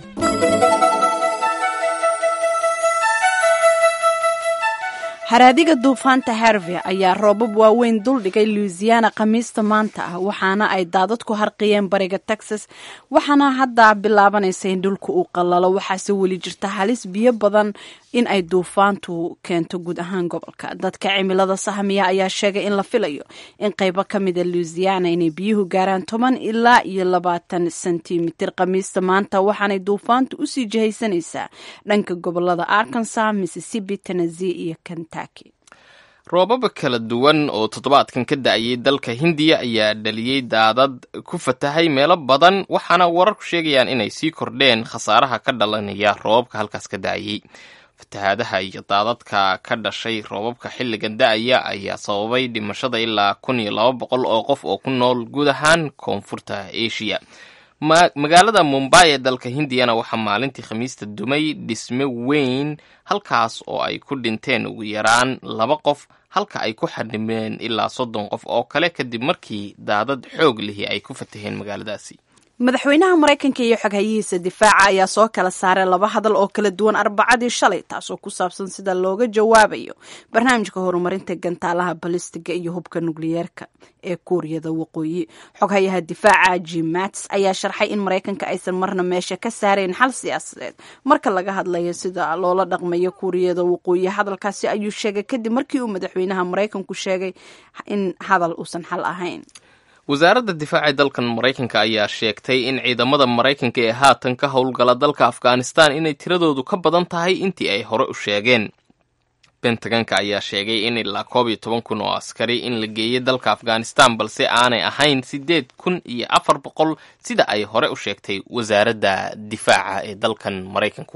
haraadiga duufaanta harvey ayaa roobab waaweyn duldhigay louisiana khamiista maanta ah waxaana ay daadad ku harqiyeen bariga texas waxaana hadda bilaabanaysa in dhulka uu qalalo waxaase weli jirta halis biyo badan in ay duufaantu keento guud ahaan gobolka dadka cimilada sahmiya ayaa sheegay in la filayo in qeybo ka mida louisiana inay biyuhu gaaraan toban ilaa iyo labaatan sentimitir khamiista maanta waxaanay duufaantu usii jihaysanaysaa dhanka gobolada arkansas mississippi tennessee iyo kentucky roobaba kala duwan oo toddobaadkan ka da-ayay dalka hindiya ayaa dhaliyey daadad ku fatahay meelo badan waxaana wararku sheegayaan inay sii kordheen khasaaraha ka dhalanaya roobabka halkaas ka da-ayay fatahaadaha iyo daadadka ka dhashay roobabka xilligan da-aya ayaa sababay dhimashada ilaa kun iyo laba boqol oo qof oo ku nool guud ahaan koonfurta asia magaalada mumbai ee dalka hindiyana waxaa maalintii khamiista dumay dhisme weyn halkaas oo ay ku dhinteen ugu yaraan laba qof halka ay ku xadhimeen ilaa soddon qof oo kale kadib markii daadad xoog lihi ay ku fataheen magaaladaasi madaxweynaha maraykanka iyo xoghayihiisa difaaca ayaa soo kala saaray laba hadal oo kala duwan arbacadii shalay taasoo ku saabsan sida looga jawaabayo barnaamijka horumarinta gantaalaha balistiga iyo hubka nukliyeerka ee kuuriyada waqooyi xoghayaha difaaca jim mats ayaa sharxay in maraykanka aysan marna meesha ka saarayn xal siyaasadeed marka laga hadlayo sida loola dhaqmayo kuuriyada waqooyi hadalkaasi ayuu sheegay kadib markii uu madaxweynaha maraykanku sheegay in hadal uusan xal ahayn wasaaradda difaaca ee dalkan maraykanka ayaa sheegtay in ciidamada maraykanka ee haatan ka howlgala dalka afghanistan inay tiradoodu ka badan tahay intii ay hore u sheegeen bentaganka ayaa sheegay in ilaa koob iyo toban kun oo askari in la geeyay dalka afghanistan balse aanay ahayn siddeed kun iyo afar boqol sida ay hore u sheegtay wasaaradda difaaca ee dalkan maraykanku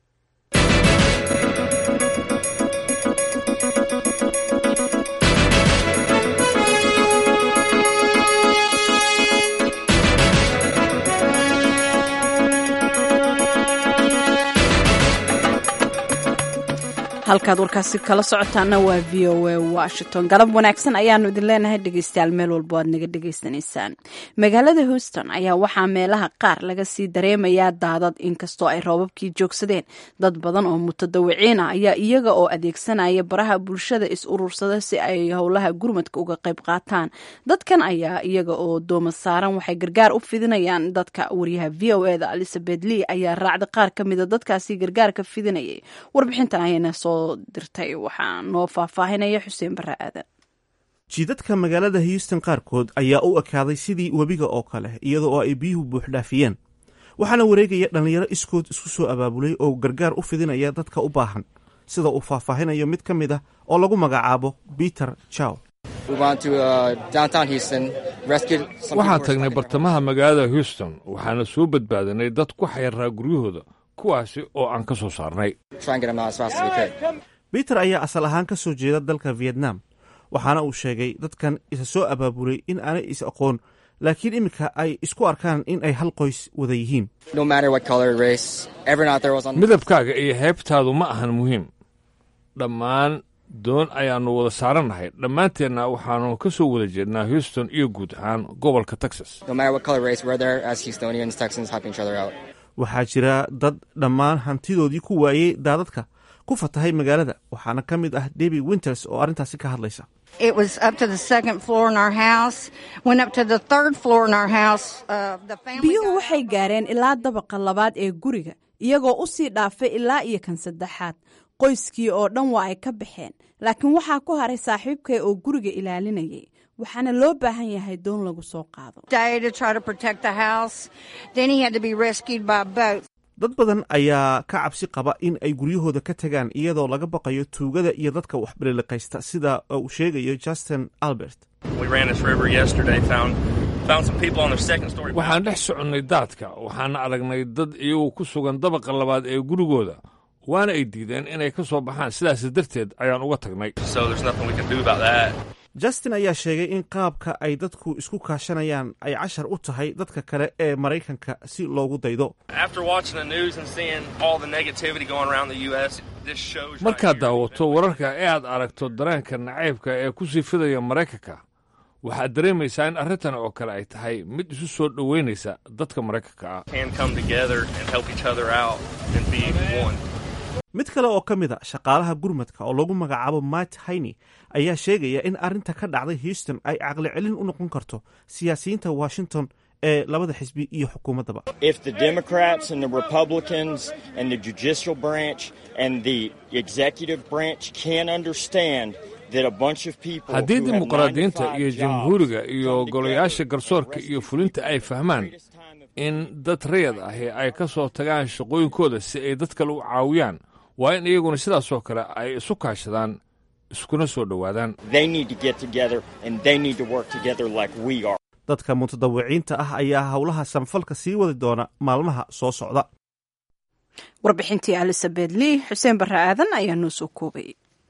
halkaad warkaasi kala socotaana waa v o a washington galab wanaagsan ayaanu idin leenahay dhegeystayaal meel walbo aad naga dhegeysanaysaan magaalada houston ayaa waxaa meelaha qaar laga sii dareemayaa daadad inkastoo ay roobabkii joogsadeen dad badan oo mutadawiciin ah ayaa iyaga oo adeegsanaya baraha bulshada is urursada si ay howlaha gurmadka uga qayb qaataan dadkan ayaa iyaga oo dooma saaran waxay gargaar u fidinayaan dadka wariyaha v o eda elizabeth lee ayaa raacda qaar ka mida dadkaasi gargaarka fidinayay warbixintan ayayna soo dirtay waxaa noo faahfaahinaya xuseen barre aadan jiidadka magaalada houston qaarkood ayaa u ekaaday sidii webiga oo kale iyada oo ay biyuhu buuxdhaafiyeen waxaana wareegaya dhallinyaro iskood isku soo abaabulay oo gargaar u fidinaya dadka u baahan sida uu faahfaahinayo mid ka mid ah oo lagu magacaabo peter chow waxaan tagnay bartamaha magaalada houston waxaana soo badbaadinay dad ku xayiraa guryahooda kuwaasi oo aan ka soo saarnay biter ayaa asal ahaan ka soo jeeda dalka vietnam waxaana uu sheegay dadkan isa soo abaabulay in aanay is aqoon laakiin iminka ay isku arkaan in ay hal qoys wada yihiin midabkaaga iyo heebtaadu ma ahan muhiim dhammaan doon ayaannu wada saarannahay dhammaanteenna waxaannu ka soo wada jeednaa houston iyo guud ahaan gobolka texas waxaa jira dad dhammaan hantidoodii ku waayey daadadka ku fatahay magaalada waxaana ka mid ah debi winters oo arrintaasi ka hadlaysa biyuhu waxay gaareen ilaa dabaqa labaad ee guriga iyagoo u sii dhaafay ilaa iyo kan saddexaad qoyskii oo dhan waa ay ka baxeen laakiin waxaa ku haray saaxiibkay oo guriga ilaalinayay waxaana loo baahan yahay doon lagu soo qaado dad badan ayaa ka cabsi qaba in ay guryahooda ka tagaan iyadoo laga baqayo tuugada iyo dadka waxbaliliqaysta sida uu sheegayo justin albert waxaan dhex soconnay daadka waxaana aragnay dad iyagu ku sugan dabaqa labaad ee gurigooda waana ay diideen inay ka soo baxaan sidaas darteed ayaan uga tagnay justin ayaa sheegay in qaabka ay dadku isku kaashanayaan ay cashar u tahay dadka kale ee maraykanka si loogu daydo markaad daawato wararka ee aad aragto dareenka nacaybka ee ku sii fidaya maraykanka waxaad dareemaysaa in arrintan oo kale ay tahay mid isu soo dhoweynaysa dadka maraykanka ah mid kale oo ka mid a shaqaalaha gurmadka oo lagu magacaabo mat hayney ayaa sheegaya in arrinta ka dhacday houston ay caqli celin u noqon karto siyaasiyiinta washington ee labada xisbi iyo xukuumaddaba If the Democrats and the Republicans and the judicial branch and the executive branch can understand that a bunch of people haddii who have dimuqraadiyiinta 95 iyo jobs jamhuuriga iyo golayaasha garsoorka iyo fulinta ay fahmaan in dad rayad ahi ay ka soo tagaan shaqooyinkooda si ay dad kale u caawiyaan waa in iyaguna sidaasoo kale ay isu kaashadaan iskuna soo dhowaadaan they need to get together and they need to work together like we are. dadka mutadawiciinta ah ayaa howlaha samfalka sii wadi doona maalmaha soo socda warbixintii elizabeth lee xuseen barre aadan ayaa noo soo koobay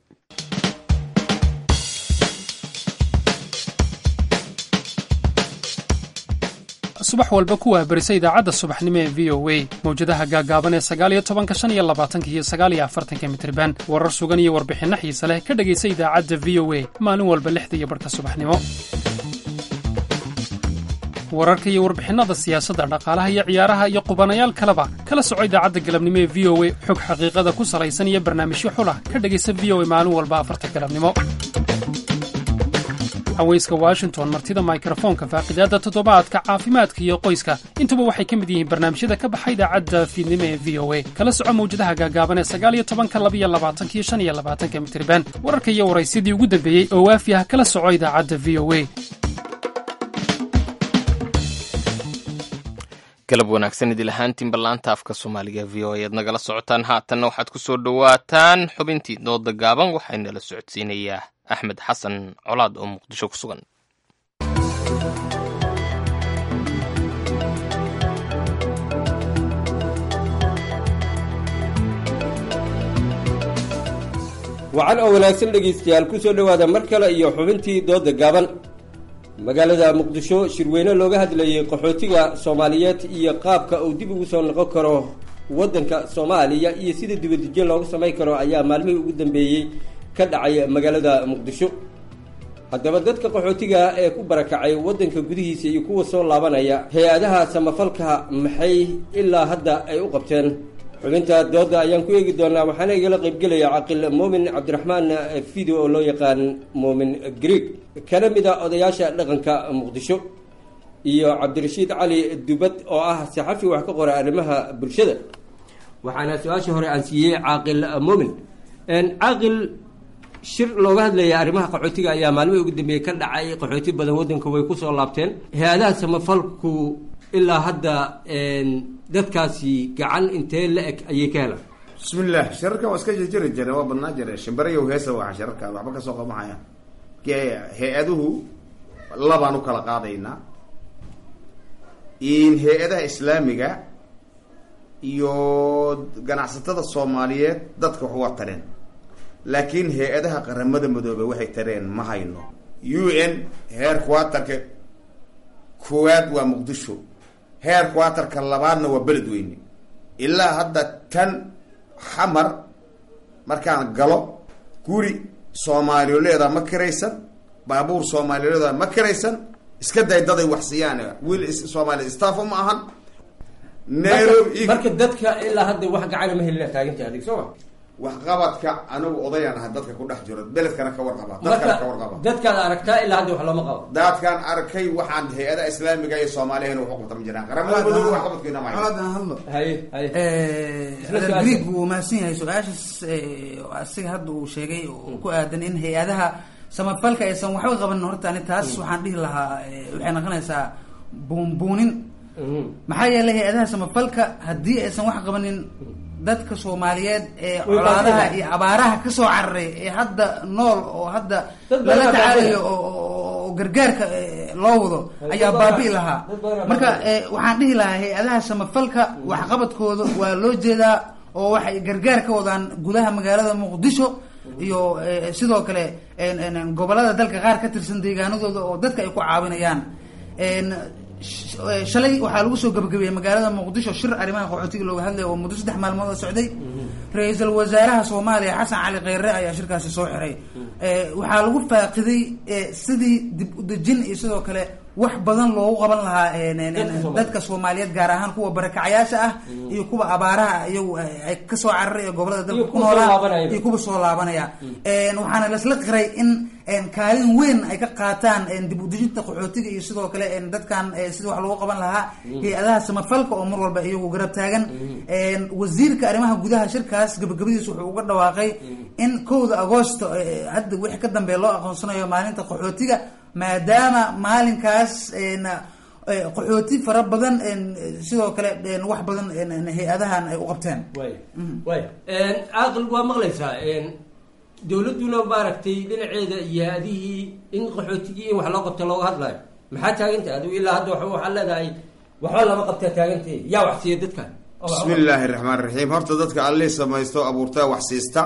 subax walba ku waabarisa idaacadda subaxnimo ee v o a mawjadaha gaagaaban ee sagaaliyo tobanka shan iyo labaatanka iyo sagaaliyo afartanka mitriban warar sugan iyo warbixinno xiise leh ka dhegaysa idaacadda v o a maalin walba lixda iyo barhka subaxnimo wararka iyo warbixinnada siyaasadda dhaqaalaha iyo ciyaaraha iyo qubanayaal kaleba kala soco idaacadda galabnimo ee v o a xog xaqiiqada ku salaysan iyo barnaamijyo xulah ka dhegaysa v o a maalin walba afarta galabnimo haweyska washington martida mikrofoonka faaqidaadda toddobaadka caafimaadka iyo qoyska intuba waxay ka mid yihiin barnaamijyada ka baxa idaacadda fiidnimo ee v o a kala soco mawjadaha gaagaaban ee sagaaliyo tobanka labiyo labaatanka iyo shan iyo labaatanka mitriban wararka iyo waraysyadii ugu dambeeyey oo waafi ah kala soco idaacadda v o a galab wanaagsan idil ahaantiin ballaanta afka soomaaliga v o ayaad nagala socotaan haatanna waxaad ku soo dhowaataan xubintii dooda gaaban waxaynala socodsiinayaa axmed xasan colaad oo muqdisho ku sugan wacan oo wanaagsan dhegaystayaal ku soo dhowaada mar kale iyo xubintii dooda gaaban magaalada muqdisho shirweyne looga hadlayay qaxootiga soomaaliyeed iyo qaabka uu dib ugu soo noqon karo waddanka soomaaliya iyo sida dibadejin loogu samayn karo ayaa maalmihii ugu dambeeyey ka dhacay magaalada muqdisho haddaba dadka qaxootiga ee ku barakacay waddanka gudihiisa iyo kuwa soo laabanaya hay-adaha samafalka maxay ilaa hadda ay u qabteen xubinta dooda ayaan ku eegi doonaa waxaana igala qaybgelaya caqil muumin cabdiraxmaan fido oo loo yaqaan muumin greeg kana mid a odayaasha dhaqanka muqdisho iyo cabdirashiid cali dubad oo ah saxafi wax ka qora arrimaha bulshada waxaana su-aashii hore aan siiyey caaqil muumin caaqil shir looga hadlaya arrimaha qaxootiga ayaa maalmihii ugu dambeeyey ka dhacay qaxooti badan waddanka way kusoo laabteen hay-adaha samafalku ilaa hadda dadkaasi gacan intee la eg ayay ka helaan bismillaah shirarkan waa iska jirjiri jire waa badnaa jire shimbirayow heesa waxa shirarkaada waxba kasoo qabahaya hay-aduhu labaan u kala qaadaynaa in hay-adaha islaamiga iyo ganacsatada soomaaliyeed dadka wax waa tareen laakiin hay-adaha qaramada madoobe waxay tareen ma hayno u n heer quatarka koowaad waa muqdisho heer quatarka labaadna waa beledweyne ilaa hadda tan xamar markaan galo guri soomaaliyoleeda ma kiraysan baabuur soomaaliyoleeda ma kiraysan iska day daday wax siiyaan wiil soomaali staff ma ahan nairobi marka dadka ilaa hadda wax gacana ma helina taaganta adig soo ma waxqabadka anigu odayaan aha dadka ku dhex jiro beledkana ka warqaba dadkana ka warqaba dadkaad aragtaa ilaa hadda wax looma qabo dadkaan arkay waxaan hay-ada islaamiga iyo soomaaliyahana wax u qabta ma jiraan qaramada madoobe waxqabadkeena ma greeg wuu mahadsan yahay su-aashaas asiga hadda uu sheegay oo ku aadan in hay-adaha samafalka aysan waxba qaban horta ani taas waxaan dhihi lahaa waxay noqonaysaa buunbuunin maxaa yeelay hay-adaha samafalka haddii aysan wax qabanin dadka soomaaliyeed ee colaadaha iyo abaaraha kasoo cararay ee hadda nool oo hadda lala tacaalayo oo gargaarka loo wado ayaa baabi'i lahaa marka waxaan dhihi lahaa hay-adaha samafalka waxqabadkooda waa loo jeedaa oo waxay gargaar ka wadaan gudaha magaalada muqdisho iyo eh, sidoo kale en- en- en gobolada dalka qaar ka tirsan deegaanadooda oo dadka ay ku caawinayaan En, sh- eh, shalay waxaa lagu soo gabagabeeyey magaalada muqdisho shir arrimaha qaxootiga looga hadlaya oo muddo saddex maalmood oo socday ra-iisul wasaaraha soomaaliya xasan cali kheyre ayaa shirkaasi soo xiray Eh, waxaa lagu faaqiday eh, sidii dib u dejin iyo sidoo kale wax badan loogu qaban lahaa en- en- en- dadka soomaaliyeed gaar ahaan kuwa barakacayaasha ah iyo kuwa abaaraha iyagu ay ay kasoo cararay ee gobolada dalka ku kuwa soo noolaa laabanaya. iyo kuwa soo laabanaya En, waxaana lasla qiray in en, kaalin weyn ay ka qaataan en, dib u dejinta qaxootiga iyo sidoo kale en, dadkan eh, sidii wax loogu qaban lahaa Mhm. hay-adaha samafalka oo mar walba iyagu garab taagan En, wasiirka arrimaha gudaha shirkaas gabagabadiisa wuxuu uga dhawaaqay in kowda agoosto eh, hadda wixii ka dambeeya loo aqoonsanayo maalinta qaxootiga maadaama maalinkaas en, eh, qaxooti fara badan en, sidoo kale en, wax badan en, en, hay-adahan ay u qabteen way way caaqil waa maqlaysaa dowladduna maaragtay dhinaceeda iyo adihii in qaxootigii in wax loo qabto looga hadlayo maxaa taagantay adigu ilaa hadda wa waxaa leedahay waxba lama qabtaa taagantay yaa wax siiya dadkan bismi illaahi raxmaan raxiim horta dadka allii samaysto abuurtaa wax siista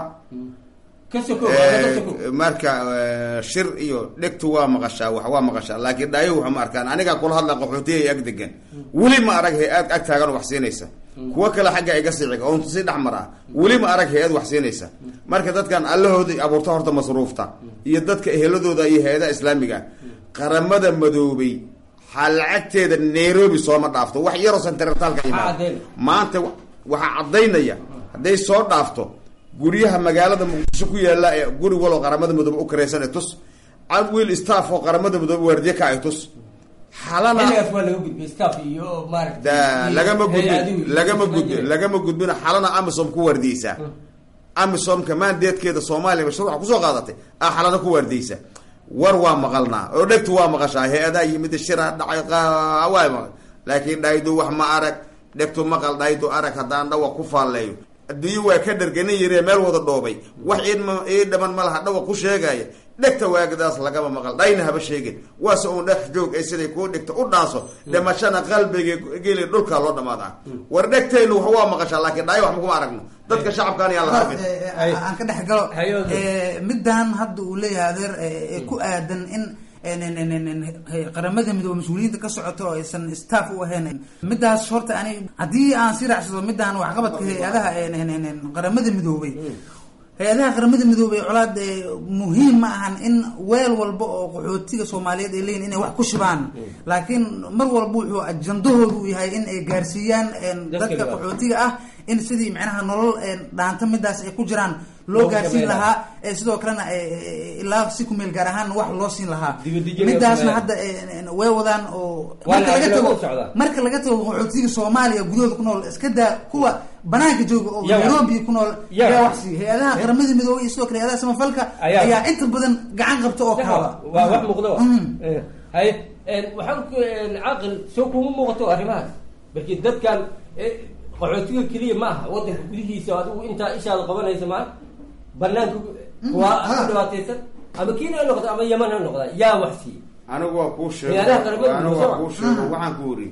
ka soko Eh, marka eh, shir iyo dhegtu waa maqashaa wax waa maqashaa laakiin dhaayo waxa ma arkaan anigaa kula hadla qaxootiya ag degan weli ma arag hay-ad ag taagan oo wax siinaysa kuwo kale xagga iga siciga oon si dhex mar ah weli ma arag hay-ad wax siinaysa marka dadkan allahooda abuurta horta masruufta iyo dadka eheladooda iyo hay-adaha islaamiga ah qaramada madoobay ha lacagteeda nairobi sooma dhaafto wax yaroo sentralka yimaado maanta wa- waxaa caddaynaya hadday soo dhaafto guryaha magaalada muqdisho ku yaala ee guri waloo qaramada midoobe u karaysan ee tus cab wiil staff oo qaramada midoobe waardiye ka ay tus xalana xilligaas waa laga gudbay staff iyo maaragtay da iyo lagama hay-aduhu gudbin iyo lagama isma gudbin jirin. lagama gudbina xalana amisom ku waardiyeysaa amisomka maandeedkeeda soomaaliya mashruuca kusoo qaadatay ah xalana ku waardiyeysa war waa maqalnaa oo dhegtu waa maqashaa hay-adaha yimid shira dhacay qa- waa maqal laakiin dhaydu wax ma arag dhegtu maqal dhaydu arag haddaan dhawa ku faalleeyo adduunyo waa ka dharganin yiree meel wada dhoobay wax iidma ii dhaman ma laha dhawa ku sheegaya dhegta waagadaas lagama maqal dhayna haba sheegin waase uun dhex joog ay siday kuu dhigta u dhaaso dhimashana qalbiga geli dhulkaa loo dhamaadaa war dhegtaynu wax waa maqashaa laakiin dhaayo wax makuma aragno dadka shacabkaan yaa la rabin aan ka dhex galo Eh, midaan hadda uu leeyahay adeer eh, ee ku aadan in en- en- en- en- en- qaramada midoobe mas-uuliyiinta ka socoto oo aysan staff u ahayn midaas horta ani haddii aan si raacsado midaan waxqabadka hay-adaha en- en- en- en qaramada midoobay hay-adaha qaramada midoobay colaad eh, muhiim ma ahan in weel walba oo qaxootiga soomaaliyeed ay leeyihin inay wax ku shibaan laakiin mar walba wuxuu ajandahoodu u yahay in ay gaarsiiyaan en, Dadka dadka gaar. qaxootiga ah in sidii macnaha nolol en, dhaanta midaas ay ku jiraan loo Loogu gaarsiin sameyn lahaa ee sidoo kalena eh, eh, ilaa si kumeel gaar ahaan wax loo siin lahaa Dibadejin midaasna loo hadda eh, eh, way wadaan oo Waa marka laga lacag tago loogu socdaa. marka laga tago qaxootiga soomaaliya gudahooda ku nool iska daa kuwa banaanka jooga oo Yaa wax- nairobi ku nool yaa yaa wax- wax siiya hay-adaha qaramada midoobay iyo sidoo kale hay-adaha samafalka Ayaa- ayaa inta badan gacan qabta oo kaaba waa wax muuqda wa Mhm. Eh, haye en, waxaan ku en, caaqil soo kuma muuqato arrimahaas markii dadkan eh, qaxootiga keliya ma aha wadanka gudihiisa adigu intaa ishaada qabanaysa maa banaanka waa ku dhibaataysan ama kiina ha noqda ama yaman ha noqda yaa wax siiya anigu waa kuu sheego Hay-adaha qaramada anigu waa kuu midoobay. sheego waxaan ku uri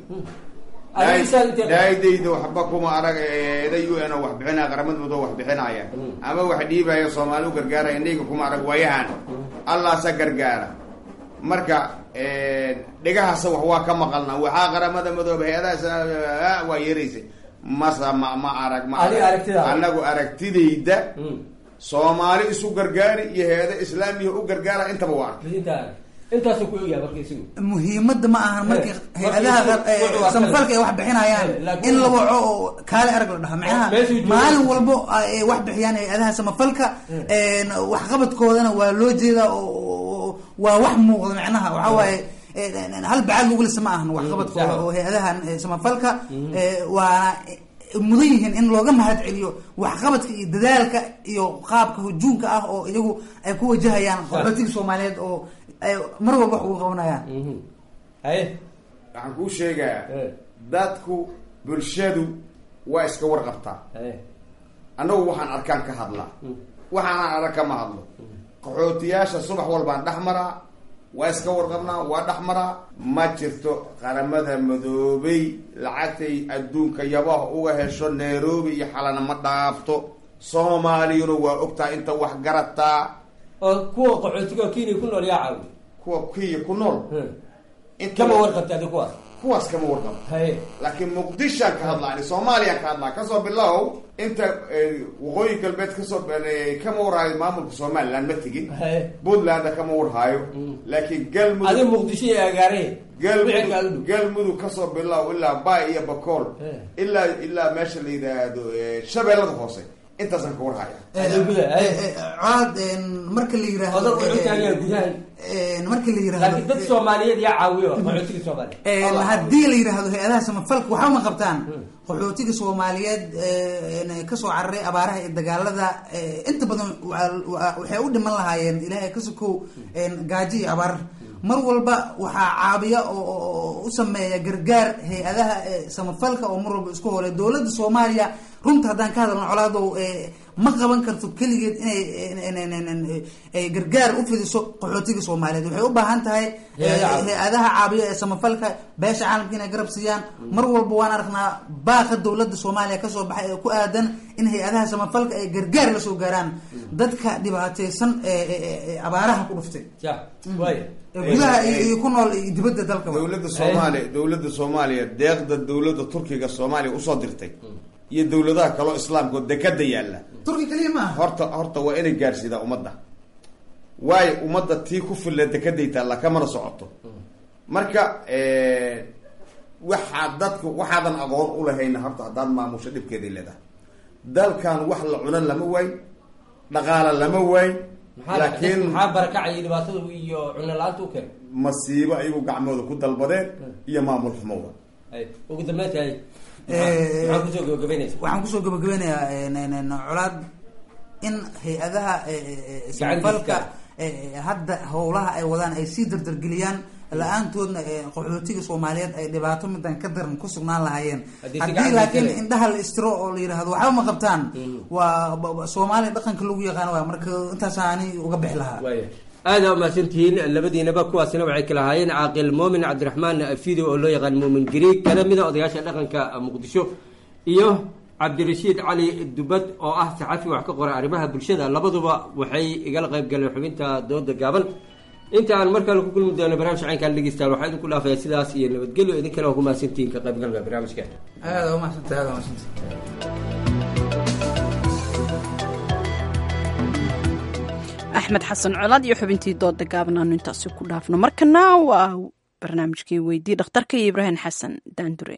Adiga isaga intee- daadayda waxba kuma arag eeda u n oo wax bixinaya qaramada midoobe wax bixinaya ama wax dhiibaya soomaali u gargaaraya indhayga kuma arag waayahan allaasa gargaara marka dhegahasa wax waa ka maqalna waxaa qaramada midoobe hay-adaha waa yeeraysa masa ma ma arag ma Adiga arag. aragtidaada. anagu aragtidayda soomaali isu gargaari iyo hay-ada islaamiya u gargaara intaba waa arkay intaa intaasuu ku ogyahay marka isagu muhiimadda ma ahan markii hay-adaha markii eh, wuxuu waa samafalka ay wax bixinayaan laakiin- in la waco oo kaale arag la dhaha macnaha meeshuu joogo- maalin walbo ay wax bixiyaan hay-adaha samafalka en, waxqabadkoodana waa loo jeedaa oo oo- waa wax muuqda macnaha waxaa waaye en, en, hal bacaad lagu lisa ma ahan waxqabadkooda sax. oo hay-adahan eh, samafalka eh, waana mudan yihiin in looga mahad celiyo waxqabadka iyo dadaalka iyo qaabka hujuumka ah oo iyagu ay ku wajahayaan qaxootiga soomaaliyeed oo ay mar walba wax ugu qabanayaan haye waxaan kuu sheegayaa dadku bulshadu waa iska warqabtaa annagu waxaan arkaan ka hadlaa waxaanaan arag kama hadlo qaxootiyaasha subax walbaan dhex maraa waa iska warqabnaa waa dhexmaraa ma jirto qaramada madoobay lacagtay adduunka yabaha uga hesho nairobi iyo xalana ma dhaafto soomaaliyuna waa ogtaa inta wax garataa oo kuwa qaxootiga kenya ku nool yaa caawi kuwa kenya ku nool kama warqabta adi kuwaas kuwaas kama warqabo haye laakiin muqdishaan ka hadlaa ani soomaaliyaan ka hadlaa kasoo bilow inta waqooyi galbeed kasoo kama warhaayo maamulka somaliland ma tegin haye puntlandna kama warhaayo laakiin galmudug adi muqdisho iyo agaare galmudug galmudug kasoo bilow ilaa bay iyo bakool ilaa ilaa meesha la yidhaahdo shabeellada hoose intaasaan ka warhaya colaad marka la yiraahdo Odag wuxuu taagan gudaha marka la yiraahdo laakiin dad soomaaliyeed yaa caawiyo qaxootiga soomaaliyeed haddii la yiraahdo hay-adaha samafalka waxba ma qabtaan qaxootiga soomaaliyeed ee kasoo cararay abaaraha iyo dagaalada ee, inta badan waa- waa- waxay u dhiman lahaayeen ilaahay ka sokow gaajo iyo abaar mar walba waxaa caabiya oo oo- oo u sameeya gargaar hay-adaha ee, samafalka oo mar walba isku hole dowladda soomaaliya runta haddaan ka hadalno colaadow ee, ma qaban karto keligeed inay in- in- in- in- ay gargaar u fidiso qaxootiga soomaaliyeed waxay u baahan tahay ee, Hay-adaha caawiya. hay-adaha caabiya ee samafalka beesha caalamka inay garab siiyaan mar walba waan aragnaa baaqa dowladda soomaaliya kasoo baxay ee ku aadan in hay-adaha samafalka ay gargaar la soo gaaraan dadka dhibaateysan ee ee- ee abaaraha ku dhuftay ya waaya ee gudaha iyo iyo ku nool iyo dibadda dalka dowladda soomaaliya dowladda soomaaliya deeqda dowladda turkiga soomaaliya usoo dirtay iyo dowladaha kaloo islaamka oo dekada yaalla turki kaliya maaha horta horta waa inay gaarsiidaa ummadda waayo ummadda tii ku filla dekaday taalla kamana socoto marka waxaa dadku waxaadan aqoon ulahayna horta haddaad maamusho dhibkeeday leedahay dalkan wax la cuna lama waay dhaqaala lama waay laakiin maxaa barakacaya dhibaatada iyo cuno la-aanta u keen masiibo ayagu gacmooda ku dalbadeen iyo maamul xumowa Hay, ugu dambeynta hay maxaa kusoo gabagabeynaysa waxaan kusoo gabagabeynayaa n- n- n- colaad in hay-adaha e- e- e- samafalka e- hadda howlaha ay wadaan ay sii dardargeliyaan la-aantoodna e, qaxootiga soomaaliyeed ay dhibaato midan ka daran ku sugnaan lahaayeen Haddii si haddii gacan laakiin loo indhaha la istiro oo la yidhaahdo waxba ma qabtaan waa ba- ba- soomaaliya dhaqanka lagu yaqaano waa marka intaasaani uga bixi lahaa waaya aada umahadsantihiin labadiinaba kuwaasina waxay kala ahaayeen caaqil muumin cabdiraxmaan fido oo loo yaqaan muumin gariig kana mida odayaasha dhaqanka muqdisho iyo cabdirashiid cali dubad oo ah saxafi wax ka qora arrimaha bulshada labaduba waxay igala qayb galeen xubinta dooda gaaban inta aan mar kale ku kulmi doono barnaamij caynkaan dhegeystayaal waxaa idinku dhaafaya sidaas iyo nabadgelyo idin kale oo ku mahadsantihiin ka qaybgalka barnaamijka aada umahadsantay aada umahadsantay axmed xasan colaad iyo xubintii dooda gaaban aanu intaasi ku dhaafno markana waa barnaamijkii weydii dhakhtarka iyo ibraahim xasan daandure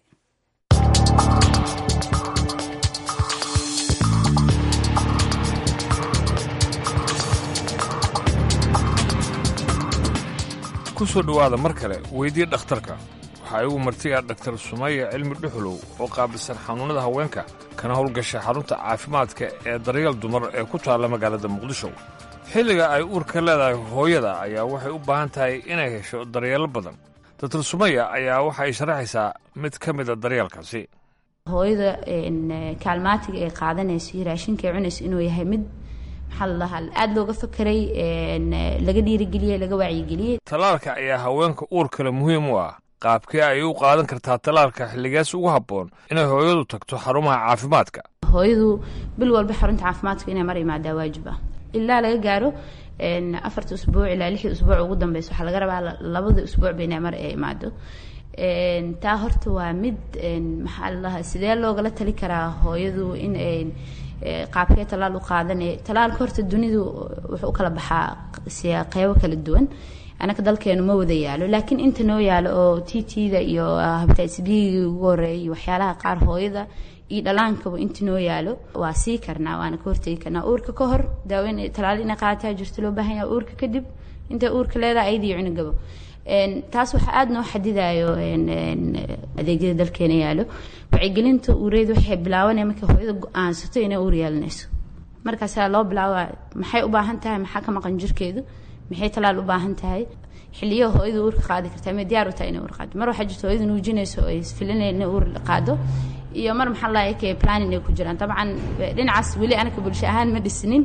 ku soo dhowaada mar kale weydii dhakhtarka waxaa igu martiga dhaktar sumaya cilmi dhuxulow oo qaabilsan xanuunnada haweenka kana howlgasha xarunta caafimaadka ee daryeel dumar ee ku taalla magaalada muqdisho xilliga ay uurka leedahay hooyada ayaa waxay u baahan tahay inay hesho daryeelo badan daktar sumaya ayaa waxa ay sharaxaysaa mid ka mida daryeelkaasi hooyada kaalmaatiga ay qaadanayso iyo raashinka ay cunayso inuu yahay mid maxaa la dhahaa aada looga fakeray laga dhiirigeliyey laga wacyigeliyey tallaalka ayaa haweenka uur kale muhiim u ah qaabkee ay u qaadan kartaa tallaalka xilligaas ugu habboon inay hooyadu tagto xarumaha caafimaadka hooyadu bil walba xarunta caafimaadka inay mar imaadaa waajib ah ilaa laga gaaro afarta usbuuc ilaa lixda usbuuc ugu dambeysa waxaa laga rabaa labada usbuucba inay mar ay imaado taa horta waa mid maxaa la dhahaa sidee loogala tali karaa hooyadu in qaabkee talaal u qaadanay talaalka horta dunidu wuxuu u kala baxaa qeybo kala duwan anaka dalkeenu ma wada yaalo laakiin inta noo yaalo oo t t-da iyo habitatis b-gi ugu horeeya iyo waxyaalaha qaar hooyada iyo dhalaankaba inta noo yaalo waa sii karnaa waana ka hortegi karnaa uurka ka hor daaweyn talaal inay qaadataa jirto loo baahan yahay uurka kadib intay uurka leedahay ayadii cunugaba taas waxaa aada noo xadidayo adeegyada dalkeena yaalo wacyigelinta uureed waxay bilaabanaya markay hooyada go-aansato inay uur yeelanayso markaasaa loo bilaaba maxay u baahan tahay maxaa ka maqan jirkeedu maxay talaal u baahan tahay xiliyo hooyada uurka qaadi kartaa ma diyaar u tahay inay uur qaado mar waxaa jirta hooyada nuujinayso ay filinaya inay uur qaado iyo mar maxaa lahay kay planning ay ku jiraan dabcan dhinacaas weli anaka bulsho ahaan ma dhisnin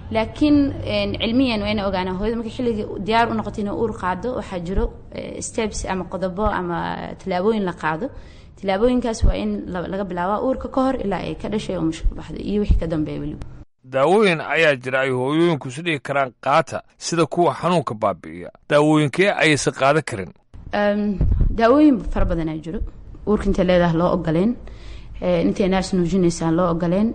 laakiin cilmiyan waa ina ogaanaa hooyada markay xilligii diyaar u noqoto inay uur qaado waxaa jiro steps ama qodobo ama tallaabooyin la qaado tallaabooyinkaas waa in laga bilaabaa uurka ka hor ilaa ay ka dhashay oo mushkil baxdo iyo wixii ka dambeeya weliba daawooyin ayaa jira ay hooyooyinku isu dhigi karaan qaata sida kuwa xanuunka baabi'iya daawooyinkee ayaysan qaadan karin daawooyin fara badanaa jiro uurka intay leedahay loo ogoleen intay naas nuujinaysaan loo ogoleen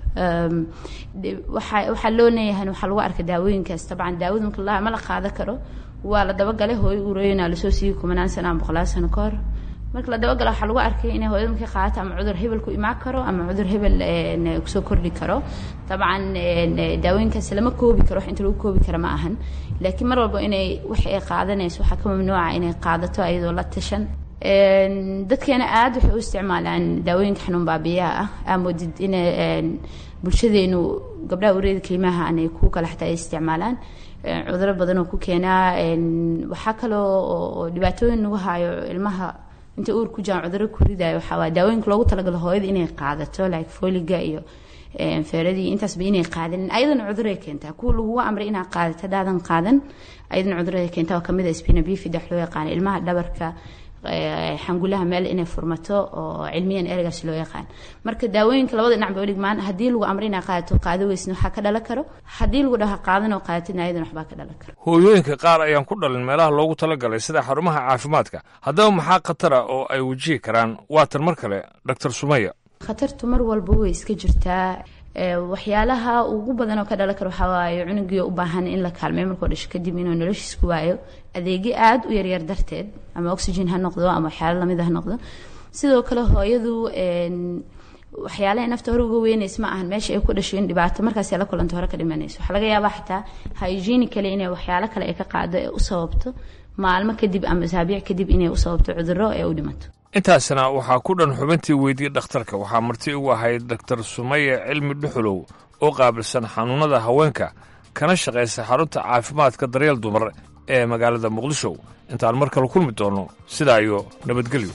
waxaa waxaa loo leeyahay waxaa lagu arka daawooyinkaas tabcan daawada marka la ma la qaadan karo waa la dabagalay hooyo uurooyinaa lasoo siiyey kumanaan sano ama boqolaal sano ka hor marka la dabagalo waxaa lagu arkay inay hooyada markay qaadato ama cudur hebel ku imaan karo ama cudur hebel kusoo kordhi karo dabcan daawooyinkaas lama koobi karo wax inta lagu koobi kara ma ahan laakiin mar walba inay wax ay qaadanayso waxaa ka mamnuuca inay qaadato iyadoo la tashan dadkeena aada waxay u isticmaalaan daawooyinka xanuun baabiyaha ah aamodid in bulshadeenu gabdhaha ureeda kelimaha anay ku kale xataa ay isticmaalaan cuduro badan oo ku keenaa waxaa kaloo oo dhibaatooyin nagu hayo ilmaha inta uur ku jiraan cuduro ku ridayo waxaa waa daawooyinka loogu talagalo hooyada inay qaadato like foliga iyo feeradii intaasba inay qaadanin ayadana cuduray keentaa kuwa lagugu amray inaad qaadato hadaadan qaadan ayadana cuduray keentaa oo kamid a spina bifida wax loo yaqaano ilmaha dhabarka xangulaha meel inay furmato oo cilmiyan ereygaas loo yaqaan marka daawooyinka labada dhinac ba dhigmaan haddii lagu amray inaad qaadato qaado weysna waxaa ka dhalan karo haddii lagu dhaha qaadan oo qaadatidna ayadana waxbaa ka dhalan karo hooyooyinka qaar ayaan ku dhalin meelaha loogu talagalay sida xarumaha caafimaadka haddaba maxaa khatara oo ay wajihi karaan waatan mar kale doctor sumaya khatartu mar walba way iska jirtaa waxyaalaha ugu badan oo ka dhalan karo waxaa waaye cunugii u baahan in la kaalmeeyo markuu dhasho kadib inuu noloshiis ku waayo adeegyo aada u yaryar darteed ama oxygen ha noqdo ama waxyaalo lamid ha noqdo sidoo kale hooyadu waxyaalaha nafta hore uga weynays ma ahan meesha ay ku dhasho in dhibaato markaas la kulanto hore ka dhimanayso waxaa laga yaabaa xataa hygienically inay waxyaalo kale ay ka qaado ee u sababto maalmo kadib ama asaabiic kadib inay u sababto cudurro ee u dhimato intaasna waxaa ku dhan xubintii weydiyey dhakhtarka waxaa marti ugu ahayd doctor sumaye cilmi dhuxulow oo qaabilsan xanuunada haweenka kana shaqaysa xarunta caafimaadka daryeel dumar ee magaalada muqdisho intaan mar kale kulmi doono sidaa iyo nabadgelyo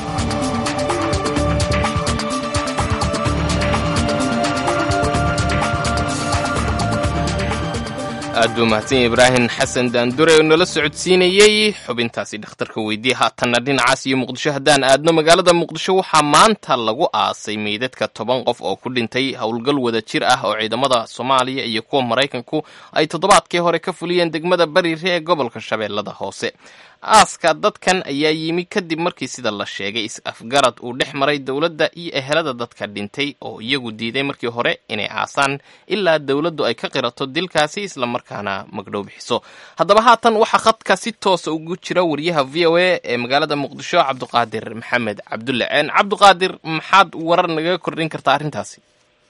aad buu mahadsan yahay ibraahim xasan daandure oo nala socodsiinayey xubintaasi dhakhtarka weydiye haatanna dhinacaas iyo muqdisho haddaan aadno magaalada muqdisho waxaa maanta lagu aasay meydadka toban qof oo ku dhintay howlgal wada jir ah oo ciidamada soomaaliya iyo kuwa maraykanku ay toddobaadkii hore ka fuliyeen degmada bariire ee gobolka shabeellada hoose aaska dadkan ayaa yimi kadib markii sida la sheegay is-afgarad uu dhex maray dowladda iyo ehelada dadka dhintay oo iyagu diiday markii hore inay aasaan ilaa dowladdu ay ka qirato dilkaasi islamarkaana magdhow bixiso haddaba haatan waxaa khadka si toosa ugu jira wariyaha v o a ee magaalada muqdisho cabduqaadir maxamed cabdulle ceen cabduqaadir maxaad warar nagaga kordhin kartaa arrintaasi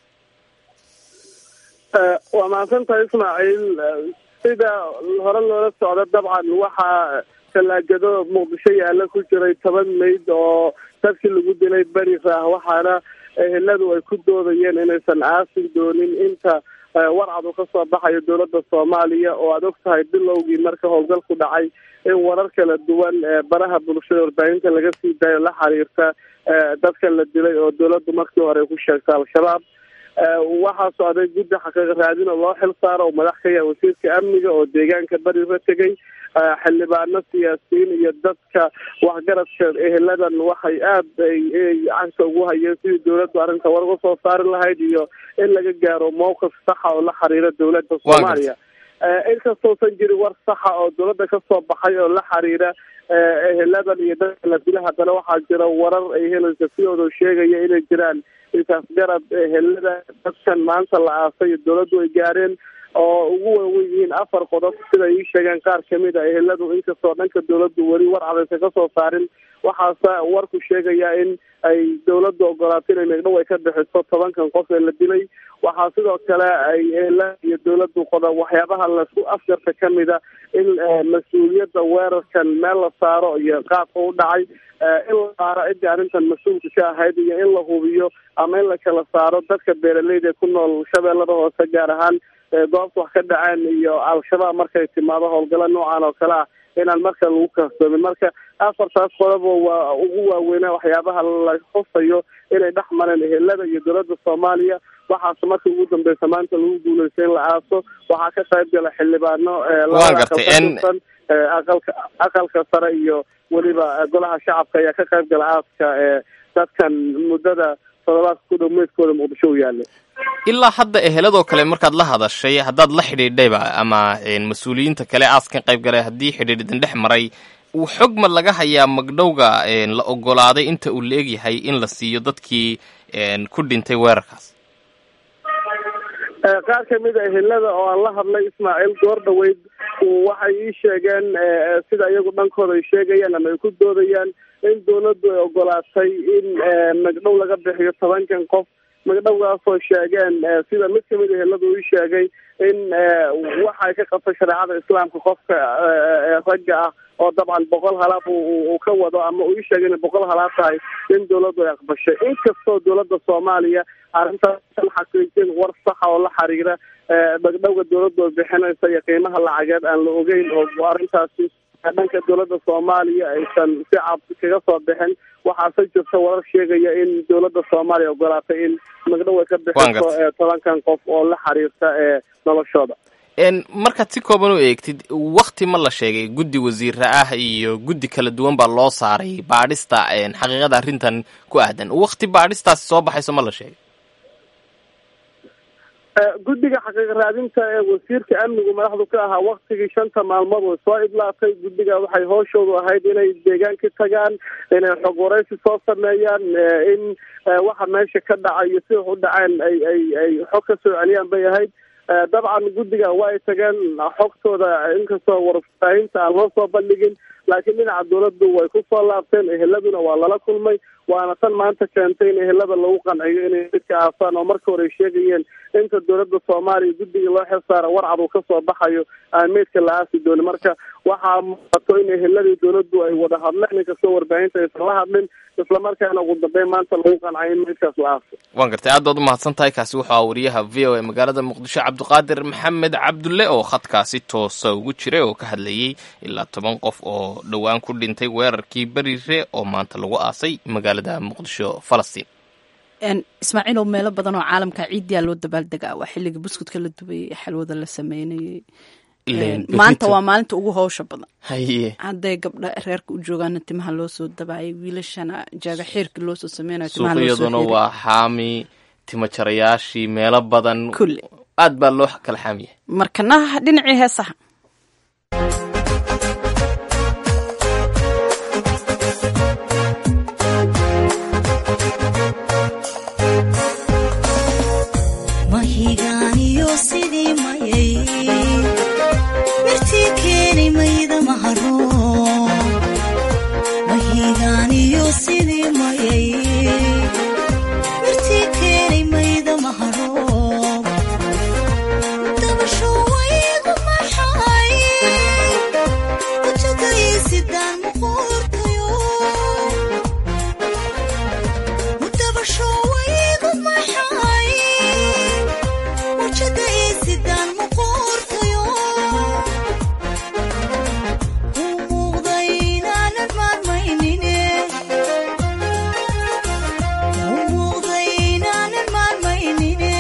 waa mahadsantahay ismaaciil sida hore loola socdo dabcan waxaa talaagado muqdisho yaalla ku jiray toban mayd oo dadkii lagu dilay beris ah waxaana eheladu ay ku doodayeen inaysan aasin doonin inta warcad uu kasoo baxayo dowladda soomaaliya oo aada og tahay bilowgii marka howlgalku dhacay in warar kala duwan baraha bulshada warbaahinta laga sii daayo la xiriirta dadka la dilay oo dowladdu markii hore ku sheegta al-shabaab waxaa socday guddi xaqiiqa raadin oo loo xil saaro oo madax ka yahay wasiirka amniga oo deegaanka beriga tegay xildhibaano siyaasiyiin iyo dadka waxgaradka eheladan waxay aada ay cagta ugu hayeen sidii dowladdu arrinta war uga soo saari lahayd iyo in laga gaaro mowqif saxa oo la xiriira dowladda soomaaliya inkastousan jirin war saxa oo dowladda kasoo baxay oo la xiriira eheladan iyo dadka la dila haddana waxaa jira warar ay helaysa sidooda sheegaya inay jiraan intaas garab ehelada dadkan maanta la aasay dowladdu ay gaareen oo ugu waawen yihiin afar qodob sida ii sheegeen qaar kamid a eheladu inkastoo dhanka dowladdu weli war cadaysa kasoo saarin waxaase warku sheegaya in ay dowladdu ogolaato inay megdhow ay ka bixiso tobankan qof ee la dilay waxaa sidoo kale ay ehelada iyo dowladdu qoda waxyaabaha laisku afjarta kamid a in mas-uuliyadda weerarkan meel la saaro iyo qaabka u dhacay in la saaro ciddii arrintan mas-uulka ka ahayd iyo in la hubiyo ama in la kala saaro dadka beeraleyda ku nool shabeellada hoose gaar ahaan goobta wax ka dhaceen iyo al-shabaab markay timaado howlgalo noocan oo kale ah inaan marka lagu karsoomin marka afartaas qodobo waa ugu waaweynaa waxyaabaha la xusayo inay dhex mareen ehelada iyo dowladda soomaaliya waxaase markii ugu dambeysa maanta lagu guuleystay in la aaso waxaa ka qayb gala xildhibaano Waan gartay, en- labada aqalka aqalka sare iyo weliba golaha shacabka ayaa ka qayb gala aaska ee dadkan muddada toddobaadka ku dhow meydkooda muqdisho u yaalay ilaa hadda eheladoo kale markaad la hadashay haddaad la xidhiidhayba ama een, mas-uuliyiinta kale aaskan qayb galay haddii xidhiidhin dhex maray uu xog ma laga hayaa magdhowga een, la ogolaaday inta uu leegyahay in la siiyo dadkii een, ku dhintay weerarkaas Eh, qaar kamid a ehelada oo aan la hadlay ismaaciil goor dhaweyd uu waxay ii sheegeen eh, sida iyagu dhankooda ay sheegayaan ama ay ku doodayaan in dawladdu ay ogolaatay in eh, magdhow laga bixiyo tobankan qof magdhowgaasoo sheegeen eh, sida mid kamid a ehelada uu ii sheegay in eh, waxa ay ka qabto shareecada islaamka qofka eh, eh, ragga ah oo dabcan boqol halaad uu- uu uu ka wado ama uu ii sheegay inay boqol halaad tahay in dawladdu ay aqbashay inkastoo dawladda soomaaliya arrintaas aan xaqiijin war saxa oo la xiriira eh, magdhowga dawladdu ay bixinaysa iyo qiimaha lacageed aan la ogeyn oo arrintaasi dhanka dawladda soomaaliya aysan si cad kaga soo bixin waxaase jirta warar sheegaya in dawladda soomaaliya ogolaatay in magdhow ay ka Waan bixiso gartay. eh, tobankan qof oo la xiriirta ee noloshooda een, markaad si kooban u eegtid wakti ma la sheegay guddi wasiira ah iyo guddi kala duwan baa loo saaray baadhista een, xaqiiqada arrintan ku aadan wakti baadhistaasi soo baxayso ma la sheegay Eh, guddiga xaqiiq raadinta ee wasiirka amnigu madaxdu ka ahaa waktigii shanta maalmood way soo idlaatay guddiga waxay hooshoodu ahayd inay deegaanka tagaan inay xog waraysi soo sameeyaan eh, in eh, waxa meesha ka dhacayo sida wax u dhaceen ay ay ay xog ka soo celiyaan bay ahayd Eh, dabcan guddiga waa ay tageen xogtooda inkastoo warfaahinta aan loo soo bandhigin laakiin dhinaca dawladdu way ku soo laabteen eheladuna waa lala kulmay waana tan maanta keentay in ehelada lagu qanciyo inay midka aasaan oo marka hore ay sheegayeen inta dawladda soomaaliya guddiga loo xilsaara warcad uu kasoo baxayo aan meydka la aasi doonin marka waxaa muuqato in eheladii dawladdu ay wada hadleen inkastoo warbaahinta aysan la hadlin islamarkaana ugu dambeyn maanta lagu qancay in meydkaas la aaso waan gartay aad baad u mahadsan tahay kaasi wuxuu ahaa wariyaha v o a magaalada muqdisho cabdiqaadir maxamed cabdulle oo khadkaasi toosa ugu jiray oo ka hadlayey ilaa toban qof oo dhowaan ku dhintay weerarkii berire oo maanta lagu aasay magaalada muqdisho falastiin Een, ismaaciil oo meelo badan oo caalamka ciidiyaa loo dabaaldegaa waa xilliga buskudka la dubayay xalwada la sameynayay Ileen, Een, maanta berrito- waa maalinta ugu howsha badan haye hadday gabdha reerka u joogaana timaha loo soo dabaayay wiilashana jaaga xiirka loo soo sameynayo timaha loo soo suuqyaduna xiiray. waa xaami timajarayaashii meelo badan aad baa loo kala xaamiyay markana dhinacii heesaha mahigaaniyo sidii mayay mirtii keenay mayda maharo mahigaaniyo sidii mayay mirtii keenay mayda maharo dabasho waygu maxay wajagaysidaan muqoortayo dabasho waygu maxay wajada isidaan muqoortayo u muuqday inaanan maarmaynine u muuqday inaanan maarmaynine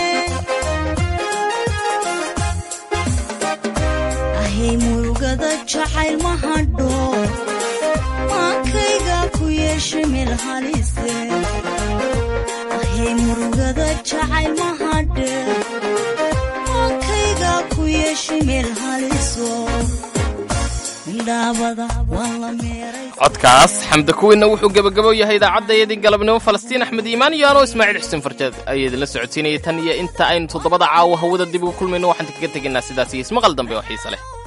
ahay murugada jacayl ma hadho maankayga ku yeesha meel halise ahay murugada jacayl ma hadhe maankayga ku yeesha meel haliso midhaabada waan la meeray codkaas xamda kuwiinna wuxuu gebagabo yahay idaacaddaydii galabnimo falastiin axmed iimaan iyo anoo ismaaciil xuseen farjeed ayaa idinla socodsiinayay tan iyo inta aynu toddobada caawa hawada dib ugu kulmayno waxaan kaga tegaynaa sidaas iyo ismaqal dambe oo xiise leh